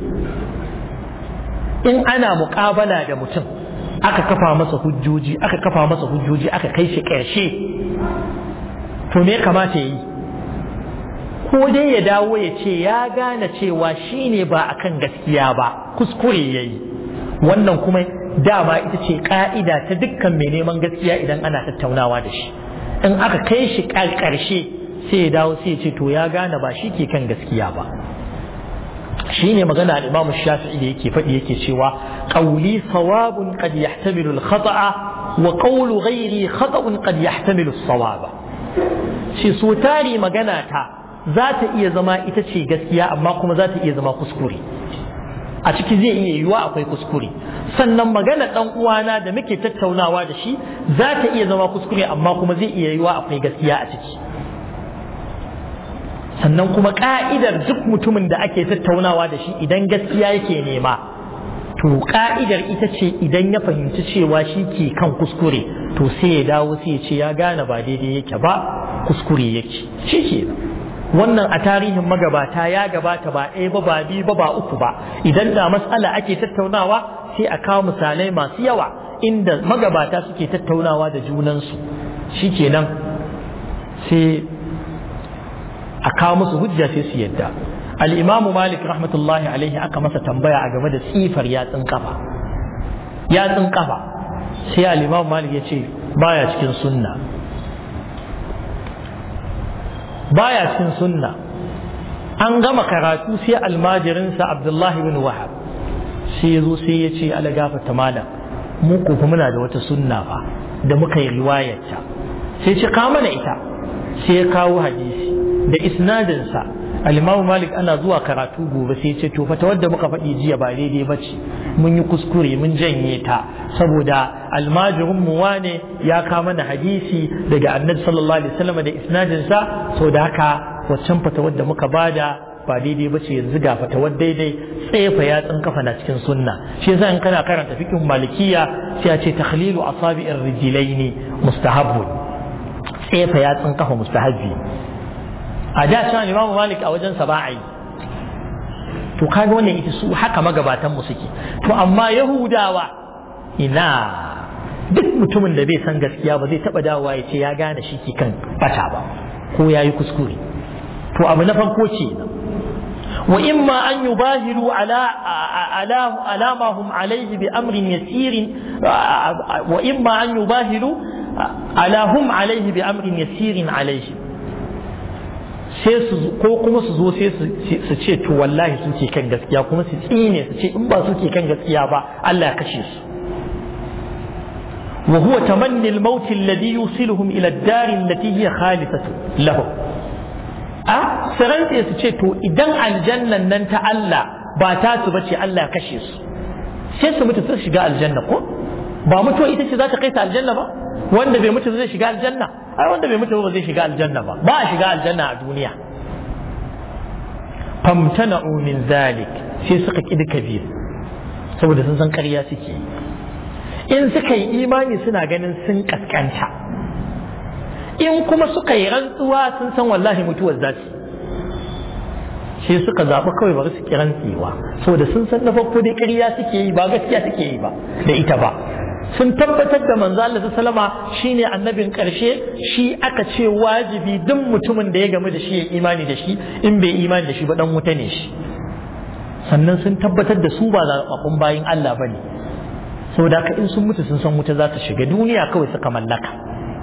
in ana muƙabala da mutum aka kafa masa hujjoji aka kafa masa hujjoji aka kai shi ƙarshe to me kamata ya yi ko dai ya dawo ya ce ya gane cewa shi ne ba a kan gaskiya ba kuskure ya yi wannan kuma dama ita ce ƙa'ida ta dukkan mai neman gaskiya idan ana tattaunawa da shi in aka kai shi ƙarshe sai ya dawo sai ya ce to ya gane ba shi ke kan gaskiya ba shi ne magana al-imam shafi'i da yake faɗi yake cewa qawli sawabun qad yahtamilu al-khata'a wa qawlu ghairi khata'un qad yahtamilu as-sawaba shi so tari magana ta za ta iya zama ita ce gaskiya amma kuma za ta iya zama kuskure a ciki zai iya yiwuwa akwai kuskure sannan magana dan uwana da muke tattaunawa da shi za ta iya zama kuskure amma kuma zai iya yiwuwa akwai gaskiya a ciki sannan kuma ka'idar duk mutumin da ake tattaunawa da shi idan gaskiya yake nema to ka'idar ita ce idan ya fahimci cewa shi ke kan kuskure to sai ya dawo sai ya ce ya gane ba daidai yake ba kuskure yake shi ke wannan a tarihin magabata ya gabata ba ɗaya ba ba biyu ba ba uku ba idan da matsala ake tattaunawa sai a kawo misalai masu yawa inda magabata suke tattaunawa da junansu shi kenan sai a kawo musu hujja sai su yadda al'imamu malik rahmatullahi alaihi aka masa tambaya a game da tsifar yatsun kafa yatsun kafa sai al'imamu malik ya ce baya cikin sunna baya cikin sunna an gama karatu sai almajirinsa abdullahi bin wahab sai ya zo sai ya ce ala gafata malam mu ko muna da wata sunna fa da muka yi riwayarta sai ce ka mana ita sai ya kawo hadisi da isnadinsa alimamu malik ana zuwa karatu gobe sai ce to fata wadda muka faɗi jiya ba daidai ba ce mun yi kuskure mun janye ta saboda almajirin mu wane ya kama mana hadisi daga annabi sallallahu alaihi wasallam da isnadinsa so da haka waccan fata wadda muka bada ba daidai ba ce yanzu ga fata wadda daidai tsefa yatsun kafa na cikin sunna shi yasa in kana karanta fiqh malikiya sai a ce takhlilu asabi'ir rijlaini mustahabbun tsefa yatsun kafa mustahabbi a da can imamu malik a wajen sa ba a yi to kaga wannan ita su haka magabatan mu suke to amma yahudawa ina duk mutumin da bai san gaskiya ba zai taba dawowa ya ce ya gane shi ke kan bata ba ko ya yi kuskure to abu na farko ce wa imma an yubahiru ala ala ala ma hum alayhi bi amrin yasirin wa imma an yubahiru ala hum alayhi bi amrin yasirin alayhi sai su ko kuma su zo sai su ce to wallahi su ke kan gaskiya kuma su tsine su ce in ba su ke kan gaskiya ba Allah ya kashe su wa huwa tamanni al-maut alladhi yusiluhum ila ad-dar allati hiya khalifatu lahum a sarante su ce to idan aljannan nan ta Allah ba ta su bace Allah ya kashe su sai su mutu su shiga aljanna ko ba mutuwa ita ce za ta kai ta aljanna ba wanda bai mutu zai shiga aljanna ai wanda bai mutu ba zai shiga aljanna ba ba a shiga aljanna a duniya famtana'u min zalik sai suka kidi kabir saboda sun san ƙarya suke in suka yi imani suna ganin sun kaskanta in kuma suka yi rantsuwa sun san wallahi mutuwar za su sai suka zaɓi kawai bari su kiran tsiwa saboda sun san na farko dai ƙarya suke yi ba gaskiya suke yi ba da ita ba sun tabbatar da manzo Allah sallama shine annabin karshe shi aka ce wajibi duk mutumin da ya gamu da shi ya imani da shi in bai imani da shi ba dan wuta ne shi sannan sun tabbatar da su ba zaɓaɓɓun bayin Allah bane saboda haka in sun mutu sun san wuta za su shiga duniya kawai suka mallaka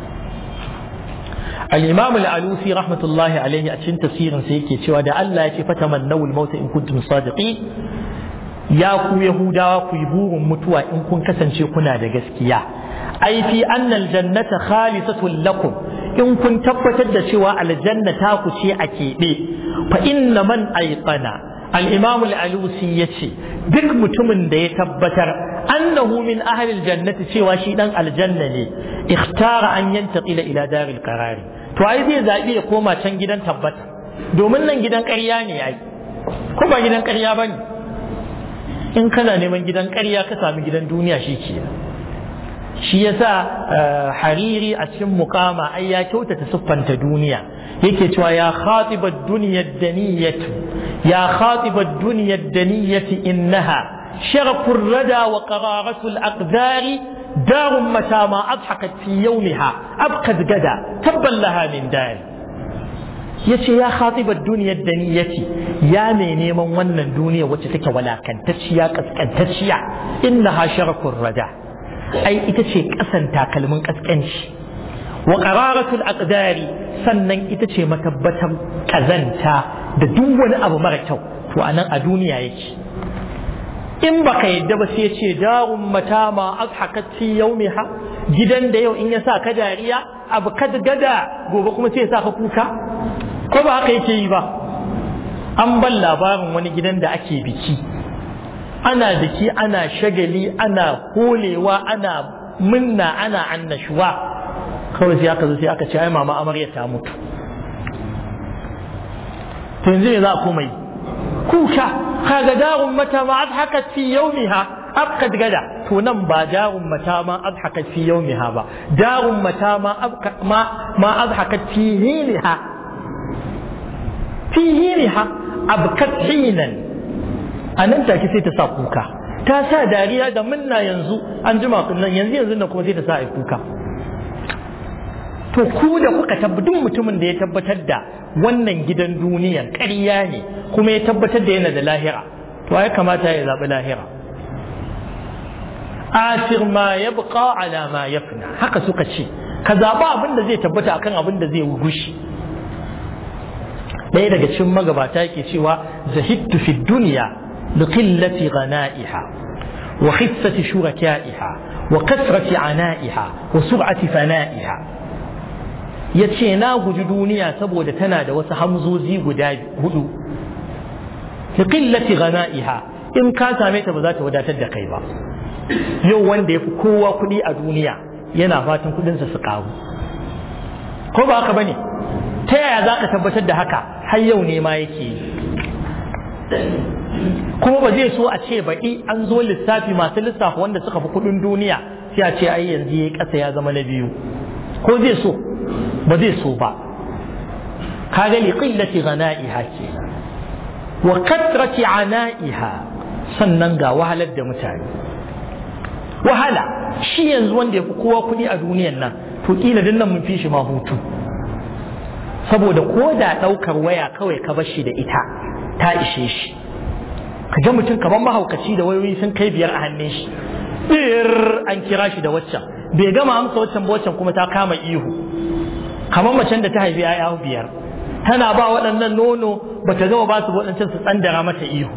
al-imam al-alusi rahmatullahi alaihi a cikin tafsirin sa yake cewa da Allah ya ce fatamannaw al-maut in kuntum sadiqin ya ku yahudawa ku yi burin mutuwa in kun kasance kuna da gaskiya ai fi annal jannata khalisatun lakum in kun tabbatar da cewa aljanna ta ku ce a keɓe fa inna man aiqana al-imam al-alusi yace duk mutumin da ya tabbatar annahu min ahli al-jannati cewa shi dan aljanna ne ikhtara an yantaqila ila daril qarari to ai zai zabi ya koma can gidan tabbata domin nan gidan ƙarya ne ai ko ba gidan ƙarya bane in kana neman gidan ƙarya ka sami gidan duniya shi ke shi yasa hariri a cikin mukama ai ya kyautata siffanta duniya yake cewa ya khatibat duniyar daniyatu ya khatibat duniyar daniyati innaha sharafur rada wa qararatul aqdari دار متى ما أضحكت في يومها أبقت غدا تبا لها من دار yace ya khatibar duniyar da niyyati ya mai neman wannan duniya wacce take walakantacciya kaskantacciya inna ha sharakun rada ai ita ce kasan takalmin kaskanci wa qararatul aqdari sannan ita ce matabbatar kazanta da duk wani abu mara kyau to anan a duniya yake in baka yadda ba sai ce darun mata ma azhakat fi yawmiha gidan da yau in ya sa ka dariya abu kad gada gobe kuma sai ya sa ka kuka ko ba haka yake yi ba an ban labarin wani gidan da ake biki ana biki ana shagali ana holewa ana munna ana annashuwa kawai sai aka zo sai aka ce ai mama amarya ta mutu to yanzu me za a koma yi kuka kaga darun mata ma adhakat fi yawmiha abqad gada to nan ba darun mata ma adhakat fi yawmiha ba darun mata ma ma ma adhakat fi hiniha fi hiniha abkat hinan anan take sai ta sa kuka ta sa dariya da munna yanzu an jima nan yanzu yanzu nan kuma sai ta sa ai kuka to ku da kuka tabbatar mutumin da ya tabbatar da wannan gidan duniyan ƙarya ne kuma ya tabbatar da yana da lahira to ya kamata ya zaɓi lahira asir ma ya buƙa ala ma ya fina haka suka ce ka zaɓi abin da zai tabbata akan abin da zai gushi ɗaya daga cikin magabata yake cewa zahidtu fi duniya li qillati ghana'iha wa khissati shuraka'iha wa kasrati ana'iha wa sur'ati fana'iha ya ce na guji duniya saboda tana da wasu hamzozi guda hudu li qillati ghana'iha in ka same ta ba za ta wadatar da kai ba yau wanda ya fi kowa kuɗi a duniya yana fatan kuɗinsa su ƙaru ko ba haka bane ta yaya za ka tabbatar da haka har yau ne ma yake yi kuma ba zai so a ce baɗi an zo lissafi masu lissafa wanda suka fi kuɗin duniya sai a ce ai yanzu ya ƙasa ya zama na biyu ko zai so ba zai so ba kaga li qillati ghana'iha ke wa katrati ana'iha sannan ga wahalar da mutane wahala shi yanzu wanda ya fi kowa kuɗi a duniyan nan to kila din nan mun fi shi ma hutu saboda ko da ɗaukar waya kawai ka bar shi da ita ta ishe shi ka ga mutum kamar mahaukaci da wayoyi sun kai biyar a hannun shi bir an kira shi da waccan bai gama amsa waccan ba waccan kuma ta kama ihu kamar macen da ta haifi ya biyar tana ba waɗannan nono ba ta gama ba su waɗancan su tsandara mata ihu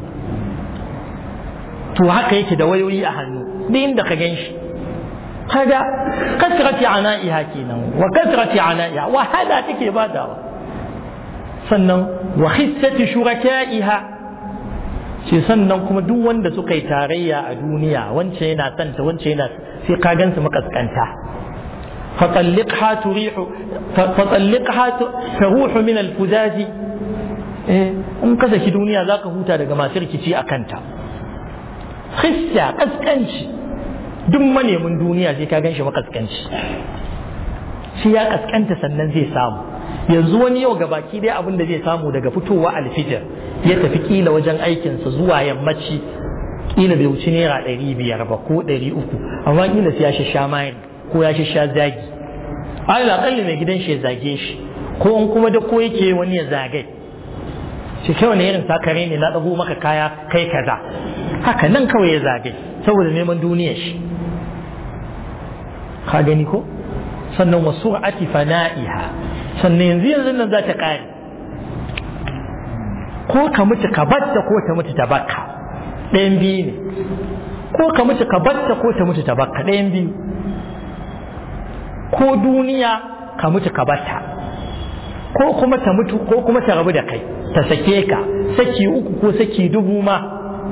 to haka yake da wayoyi a hannu duk inda ka gan shi kaga kasrati ana'iha kenan wa kasrati ana'iha wahala take badawa sannan wa hissati shuraka'iha ce sannan kuma duk wanda suka yi tarayya a duniya wancan yana santa wancan yana sai ka gansu makaskanta فطلقها تريح فطلقها تروح من الفزاز in ka saki duniya za ka huta daga masu rikici a kanta khissa kaskanci duk manemin duniya sai ka gan shi makaskanci shi ya kaskanta sannan zai samu yanzu wani yau ga baki dai abin da zai samu daga fitowa alfijir ya tafi kila wajen aikinsa zuwa yammaci kila bai wuci naira ɗari biyar ba ko ɗari uku amma kila sai ya sha mayar ko ya sha zagi alal akalli mai gidan shi ya zage shi ko in kuma da ko yake wani ya zage shi kai wani irin sakare ne na dago maka kaya kai kaza haka nan kawai ya zage saboda neman duniyar shi ka gani ko sannan wasu ati fana'iha sannan yanzu yanzu nan za ta kare ko ka mutu ka batta ko ta mutu ta bakka ɗayan biyu ne ko ka mutu ka batta ko ta mutu ta bakka ɗayan biyu ko duniya ka mutu ka bata ko kuma ta mutu ko kuma ta rabu da kai ta sake ka saki uku ko saki dubu ma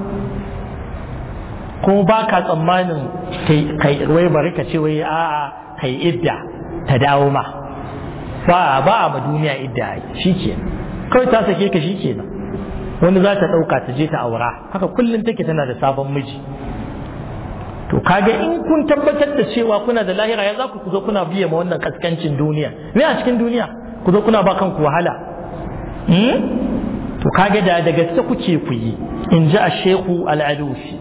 kuma ba ka tsammanin kai wai bari ka ce wai a'a kai idda ta dawo ma ba ba a ma duniya idda shi ke kawai ta sake ka shi kenan wani za ta ɗauka ta je ta aura haka kullum take tana da sabon miji to kaga in kun tabbatar da cewa kuna da lahira ya za ku zo kuna biya ma wannan kaskancin duniya me a cikin duniya ku zo kuna ba kanku wahala to kaga da da gaske kuke ku yi in ji a shehu al'alusi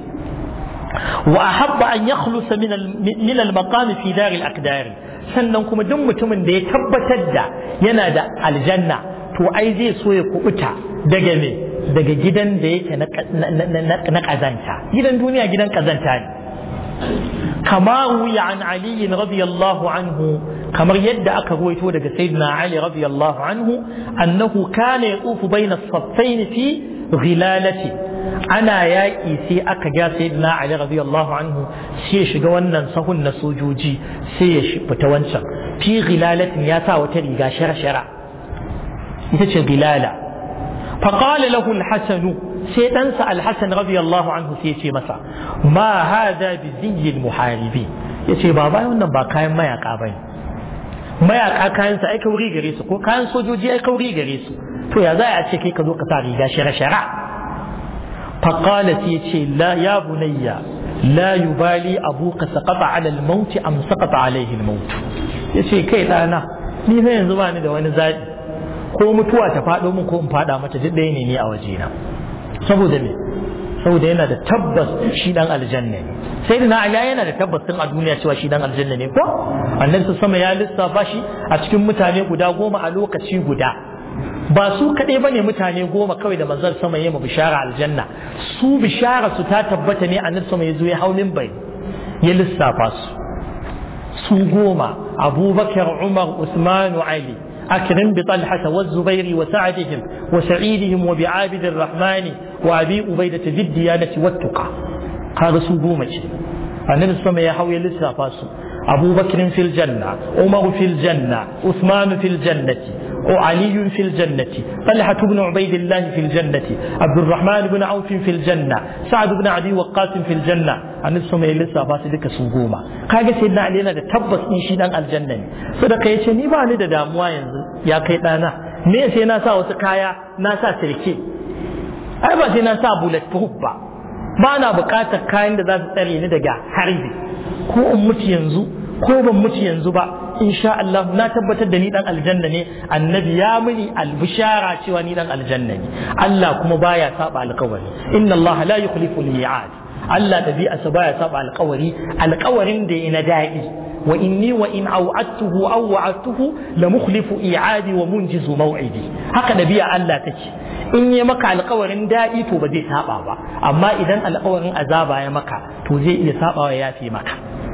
wa ahabba an yakhlusa min al-maqam fi dar al-aqdar sannan kuma duk mutumin da ya tabbatar da yana da aljanna to ai zai so ya kubuta daga me daga gidan da yake na kazanta gidan duniya gidan kazanta ne kama wuya an Ali radiyallahu anhu kamar yadda aka ruwaito daga sayyidina Ali radiyallahu anhu annahu kana yatufu bayna as-saffayn fi ghilalati ana yaƙi sai aka ga sayyidina Ali radiyallahu anhu sai ya shiga wannan sahun na sojoji sai ya fita wancan fi ghilalatin ya sa wata riga shara-shara ita ce ghilala فقال له الحسن sai ɗansa alhassan radiyallahu anhu sai ce masa ma hada bi ziyil muharibi ya ce ba bayan wannan ba kayan mayaka ba ne mayaka kayan sa ai kauri gare su ko kayan sojoji ai kauri gare su to ya za a ce kai ka zo ka sa riga shara shara faqala sai ce la ya bunayya la yubali abuka saqata ala al-maut am saqata alayhi al-maut yace kai dana ni fa yanzu ba ni da wani zabi ko mutuwa ta faɗo min ko in faɗa mata duk ɗaya ne ni a wajena saboda me saboda yana da tabbas shi dan aljanna ne sai na ala yana da tabbas tun a duniya cewa shi dan aljanna ne ko annabi su sama ya lissafa shi a cikin mutane guda goma a lokaci guda ba su kaɗai ba ne mutane goma kawai da manzon sama ya ma bishara aljanna su bishara su ta tabbata ne annabi sama ya zo ya haulin bai ya lissafa su su goma abubakar umar usmanu ali أكرم بطلحة والزبير وسعدهم وسعيدهم وبعابد الرحمن وأبي أبيدة ذي الديانة والتقى هذا سبومة النبي صلى الله عليه وسلم لسا فاسو أبو بكر في الجنة عمر في الجنة عثمان في الجنة وعلي في الجنة طلحة بن عبيد الله في الجنة عبد الرحمن بن عوف في الجنة سعد بن عدي وقاص في الجنة annabi sama ya lissafa su duka su goma kaga sai na yana da tabbas in shi dan aljanna ne sadaka yace ni ba ni da damuwa yanzu ya kai dana me sai na sa wasu kaya na sa sirke ai ba sai na sa bullet proof ba ba na bukatar kayan da za su tsare ni daga harbi ko in mutu yanzu ko ban mutu yanzu ba insha Allah na tabbatar da ni dan aljanna ne annabi ya muni albishara cewa ni dan aljanna ne Allah kuma baya saba alkawari inna Allah la yukhlifu al-mi'ad Allah ɗabi'arsa baya saba alƙawari alƙawarin da ya na daɗi wa inni wa in au'attuhu aw wa'adtuhu la mukhlifu i'adi wa munjizu maw'idi haka ɗabi'a Allah take in ya maka alƙawarin daɗi to ba zai saba ba amma idan alƙawarin azaba ya maka to zai iya saba ya yafi maka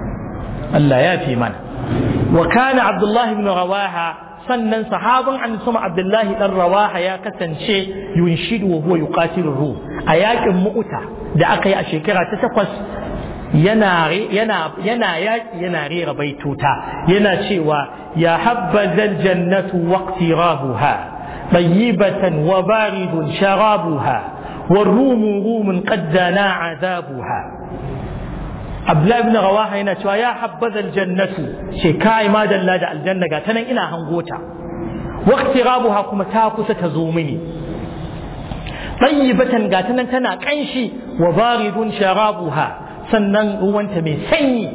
Allah ya fi mana wa kana Abdullah ibn Rawaha sannan sahaban an sama Abdullahi dan Rawaha ya kasance yunshidu wa huwa yuqatilu ruh a yakin mu'uta da aka yi a shekara ta takwas yana yana yana yaki yana rera baituta yana cewa ya habbazal jannatu waqtirabuha tayyibatan wa baridun sharabuha والروم روم قد دنا عذابها Abdullahi ibn Rawaha yana cewa ya habbaza aljannatu ce kai ma dalla da aljanna ga tanan ina hangota waqti rabuha kuma ta kusa ta zo mini tayyibatan ga tanan tana kanshi wa baridun sharabuha sannan ruwanta mai sanyi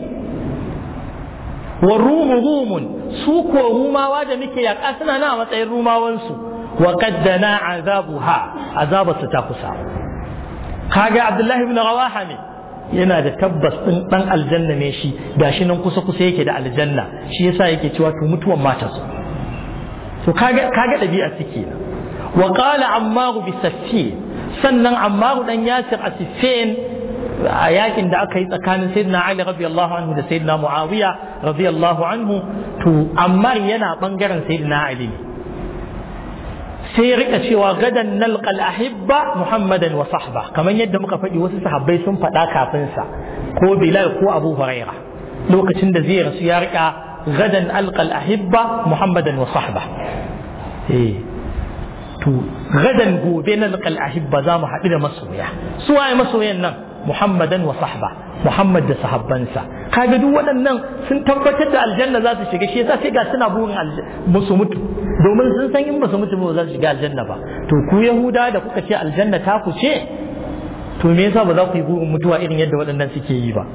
wa rumu rumun su ko rumawa da muke yaƙa suna na matsayin rumawansu wa qaddana azabuha azabarsu ta kusa kaga Abdullahi ibn Rawaha ne yana da tabbas ɗin ɗan aljanna ne shi gashi nan kusa kusa yake da aljanna shi yasa yake cewa to mutuwan mata su to kaga kaga ɗabi'a suke wa qala ammaru bi saffi sannan ammaru dan yasir a siffin a yakin da aka yi tsakanin sayyidina ali radiyallahu anhu da sayyidina muawiya radiyallahu anhu to ammar yana bangaren sayyidina ali ne sai ya rika cewa gadan nalqal ahibba muhammadan wa sahba kamar yadda muka faɗi wasu sahabbai sun faɗa kafin sa ko bilal ko abu huraira lokacin da zai rasu ya rika gadan alqal ahibba muhammadan wa sahba eh to gadan gobe nalqal ahibba za mu haɗu da masoya su waye masoyan nan muhammadan wa sahba muhammad da sahabbansa kaga duk waɗannan sun tabbatar da aljanna za su shiga shi yasa sai ga suna burin musu mutu domin sun san in ba su mutu ba za su shiga aljanna ba to ku yahuda da kuka ce aljanna ta ku ce to me yasa ba za ku yi burin mutuwa irin yadda waɗannan suke yi ba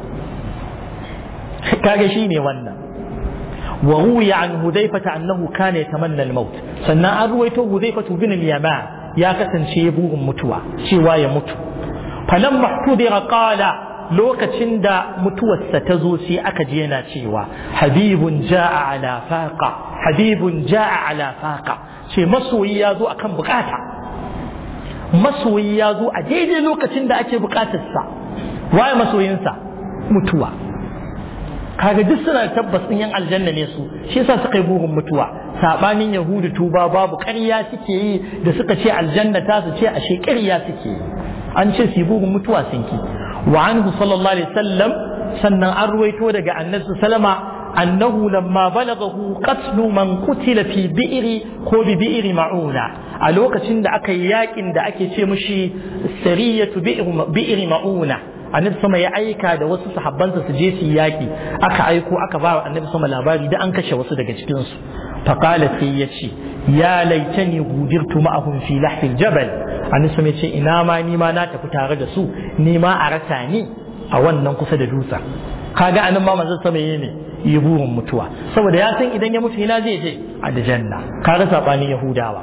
kage shi ne wannan wa ruwiya an hudayfata annahu kana yatamanna al-maut sannan an ruwaito hudayfatu bin al-yaman ya kasance burin mutuwa cewa ya mutu falan mahtudira qala lokacin da mutuwarsa ta zo sai aka ji yana cewa habibun ja'a ala faqa habibun ja'a ala faqa ce masoyi ya zo akan bukata masoyi ya zo a daidai lokacin da ake bukatarsa waye masoyinsa mutuwa kaga duk suna tabbas ɗin yan aljanna ne su shi yasa suka yi burin mutuwa sabanin yahudu tuba babu ƙarya suke yi da suka ce aljanna ta su ce ashe ƙarya suke yi an ce su yi burin mutuwa sun ki wa anhu sallallahu alaihi wasallam sannan an ruwaito daga annabi sallama annahu lamma balaghahu qatlu man qutila fi bi'ri ko bi bi'ri ma'una a lokacin da aka yi yakin da ake ce mushi sariyatu bi'ri ma'una annabi sama ya aika da wasu sahabbansa su je su yaki aka aiko aka ba annabi sama labari da an kashe wasu daga cikin su faqala sai ya ce ya laitani gudirtu ma'ahum fi lahfil jabal annabi sama ya ce ina ma ni ma na tafi tare da su ni ma a rasa ni a wannan kusa da dutsen kaga anan ma manzon sama yayi ne yi burin mutuwa saboda ya san idan ya mutu ina zai je a aljanna kaga sabanin yahudawa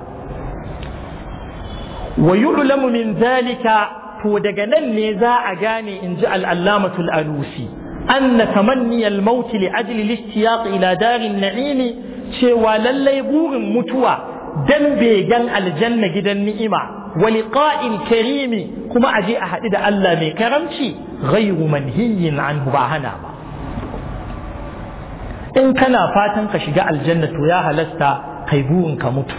wa yu'lamu min zalika to daga nan ne za a gane in ji al'allamatul alusi an na tamanni al-mauti li ajli lishtiyaq ila darin na'imi cewa lallai burin mutuwa dan begen aljanna gidan ni'ima wa liqa'il karimi kuma a je a haɗu da Allah mai karamci ghayru manhiyin anhu ba hana ba in kana fatan ka shiga aljanna to ya halasta kai burin ka mutu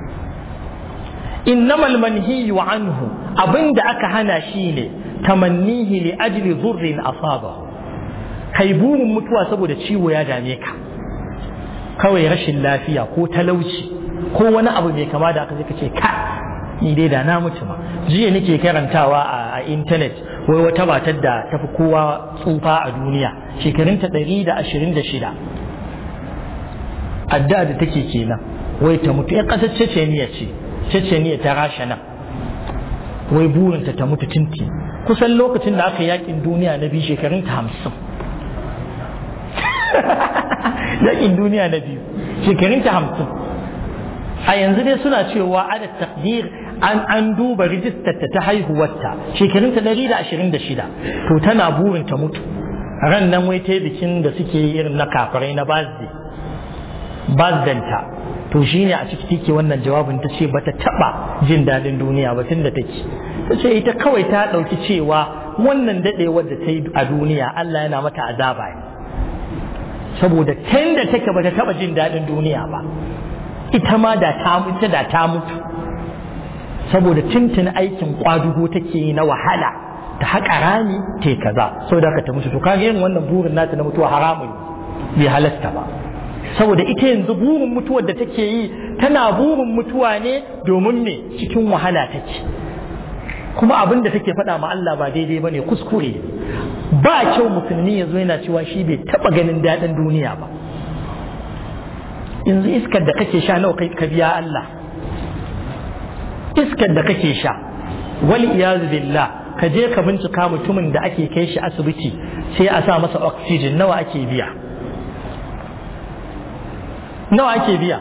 إنما المنهي عنه أبن aka hana shi ne tamannihi li ajli dhurrin asabahu kai burin mutuwa saboda ciwo ya dame ka kawai rashin lafiya ko talauci ko wani abu mai kama da aka zai ce ka ni dai da na mutu ma jiya nake karantawa a intanet wai wata matar da tafi kowa tsufa a duniya shekarunta ɗari da ashirin da shida adda da take kenan wai ta mutu ya ƙasar ceceniya ce ceceniya ta rasha nan wai burinta ta mutu tinti kusan lokacin da aka yakin duniya na biyu shekarun ta hamsin yakin duniya na biyu shekarun ta hamsin a yanzu dai suna cewa ada takdir an an duba rijistar ta haihuwarta shekarun ta ɗari da ashirin da shida to tana burin ta mutu ran nan wai ta bikin da suke yi irin na kafirai na birthday bazdanta to shi ne a ciki take wannan jawabin ta ce bata taba jin daɗin duniya ba tun da take ta ce ita kawai ta ɗauki cewa wannan daɗewar da ta yi a duniya Allah yana mata azaba ne saboda tun da take bata taba jin daɗin duniya ba ita ma da ta mutu da ta mutu saboda tuntun aikin kwadugo take yi na wahala ta haƙa rami ta kaza saboda haka ta mutu to kaga yin wannan burin nata na mutuwa haramun bai halasta ba saboda ita yanzu burin mutuwar da take yi tana burin mutuwa ne domin me cikin wahala take kuma abin da take faɗa ma Allah ba daidai bane kuskure ba kyau musulmi yanzu yana cewa shi bai taɓa ganin daɗin duniya ba yanzu iskar da kake sha nawa ka biya Allah iskar da kake sha wal iyazu billah ka je ka bincika mutumin da ake kai shi asibiti sai a sa masa oxygen nawa ake biya nawa ake biya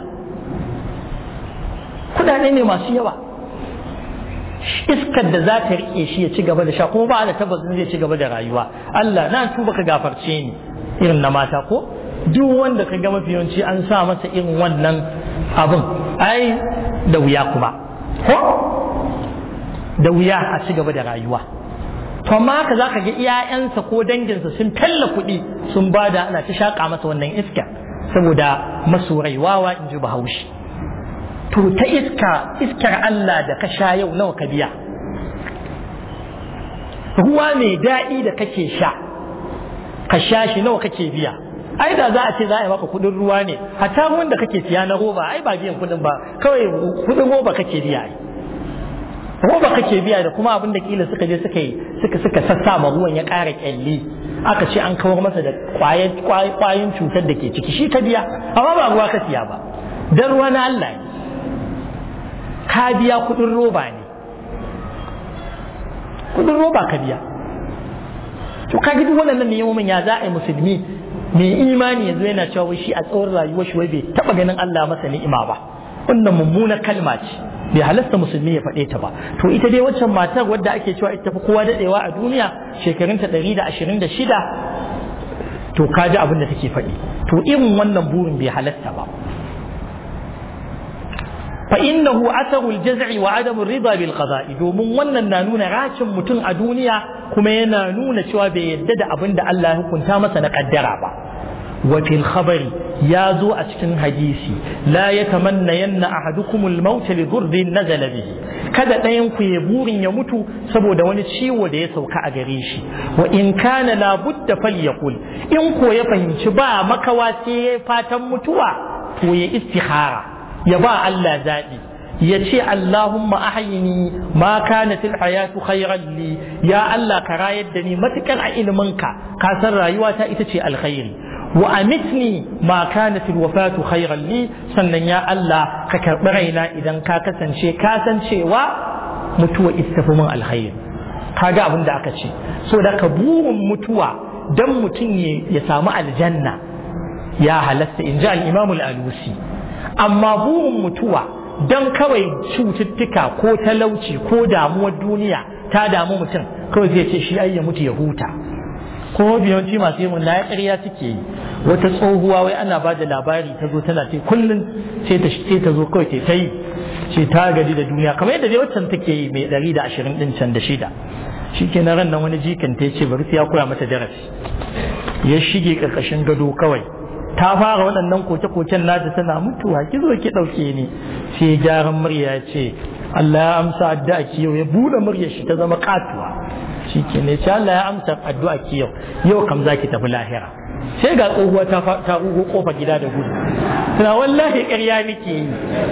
kudade ne masu yawa iskar da za ta rike shi ya ci gaba da sha kuma ba da tabbacin zai ci gaba da rayuwa Allah na tuba ka gafarce ni irin na mata ko duk wanda ka ga mafi yawanci an sa masa irin wannan abin ai da wuya kuma ko da wuya a ci gaba da rayuwa to amma haka za ka ga iyayensa ko danginsa sun talla kuɗi sun bada ana ta shaƙa masa wannan iska saboda masurai wawa in ji bahaushe to ta iska iskar Allah da ka sha yau nawa ka biya ruwa mai daɗi da kake sha ka sha shi nawa kake biya ai da za a ce za a yi maka kuɗin ruwa ne hatta ruwan da kake siya na roba ai ba biyan kuɗin ba kawai kuɗin roba kake biya ai roba kake biya da kuma abin da kila suka je suka yi suka suka sassa ma ruwan ya ƙara kyalli aka ce an kawar masa da kwayoyin cutar da ke ciki shi ka biya amma ba ruwa ka siya ba dan ruwa na Allah ne ka biya kudin roba ne kudin roba ka biya to ka duk waɗannan neman ya za a yi musulmi mai imani yanzu yana cewa wai shi a tsawon rayuwar shi wai bai taɓa ganin Allah masa ni'ima ba wannan mummuna kalma ce bai halasta musulmi ya faɗe ta ba to ita dai waccan matar wadda ake cewa ita fi kowa daɗewa a duniya shekarunta ɗari da ashirin da shida to ka ji abin da take faɗi to irin wannan burin bai halasta ba fa innahu atharul jaz'i wa adamu rida bil qada'i domin wannan na nuna racin mutum a duniya kuma yana nuna cewa bai yadda da abin da Allah ya hukunta masa na kaddara ba wa fil khabari ya zo a cikin hadisi la yatamanna yanna ahadukum al maut li dhurrin nazala bihi kada ɗayan ku ya burin ya mutu saboda wani ciwo da ya sauka a gare shi wa in kana la budda falyaqul in ko ya fahimci ba makawa sai ya fatan mutuwa to ya istikhara ya ba Allah zaɓi ya ce Allahumma ahyini ma kanat alhayatu khayran li ya Allah ka rayar da ni matukar a iliminka ka san rayuwata ita ce alkhairi wa amitni ma kanat alwafatu khayran li sannan ya Allah ka karɓi raina idan ka kasance ka san cewa mutuwa ita fi min alkhairi kaga abin da aka ce so da ka burin mutuwa dan mutum ya samu aljanna ya halasta in ji al-imam al-alusi amma burin mutuwa don kawai cututtuka ko talauci ko damuwar duniya ta damu mutum kawai zai ce shi ai ya mutu ya huta ko biyanci masu yin na ya ƙarya suke yi wata tsohuwa wai ana ba da labari ta zo tana ce kullum sai ta sai ta zo kawai ta yi ce ta gadi da duniya kamar yadda dai waccan take yi mai ɗari da ashirin ɗin can da shida shi ke na ran nan wani jikin ta ce bari ya koya mata darasi ya shige ƙarƙashin gado kawai ta fara waɗannan koke-koken nata tana mutuwa ki zo ki ɗauke ni sai gyaran murya ya ce Allah ya amsa addu'a ki yau ya buɗe murya shi ta zama katuwa shi ke ne ce Allah ya amsa addu'a ki yau yau kam za ki tafi lahira sai ga tsohuwa ta ta ugo kofa gida da gudu tana wallahi ƙarya nake yi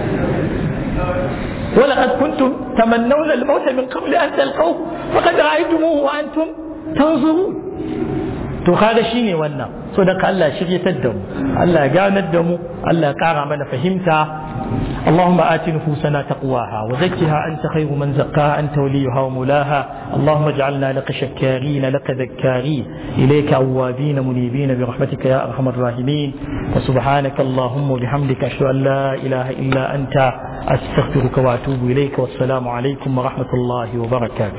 ولقد كنتم تمنون الموت من قبل أن تلقوه فقد رأيتموه وأنتم تنظرون to kaga shine wannan so da Allah shiryatar da mu Allah ya ganar da mu Allah ya kara mana fahimta اللهم آت نفوسنا تقواها وزكها أنت خير من زكاها أنت وليها ومولاها اللهم اجعلنا لك شكارين لك ذكارين إليك أوابين منيبين برحمتك يا أرحم الراحمين وسبحانك اللهم وبحمدك أشهد أن لا إله إلا أنت أستغفرك وأتوب إليك والسلام عليكم ورحمة الله وبركاته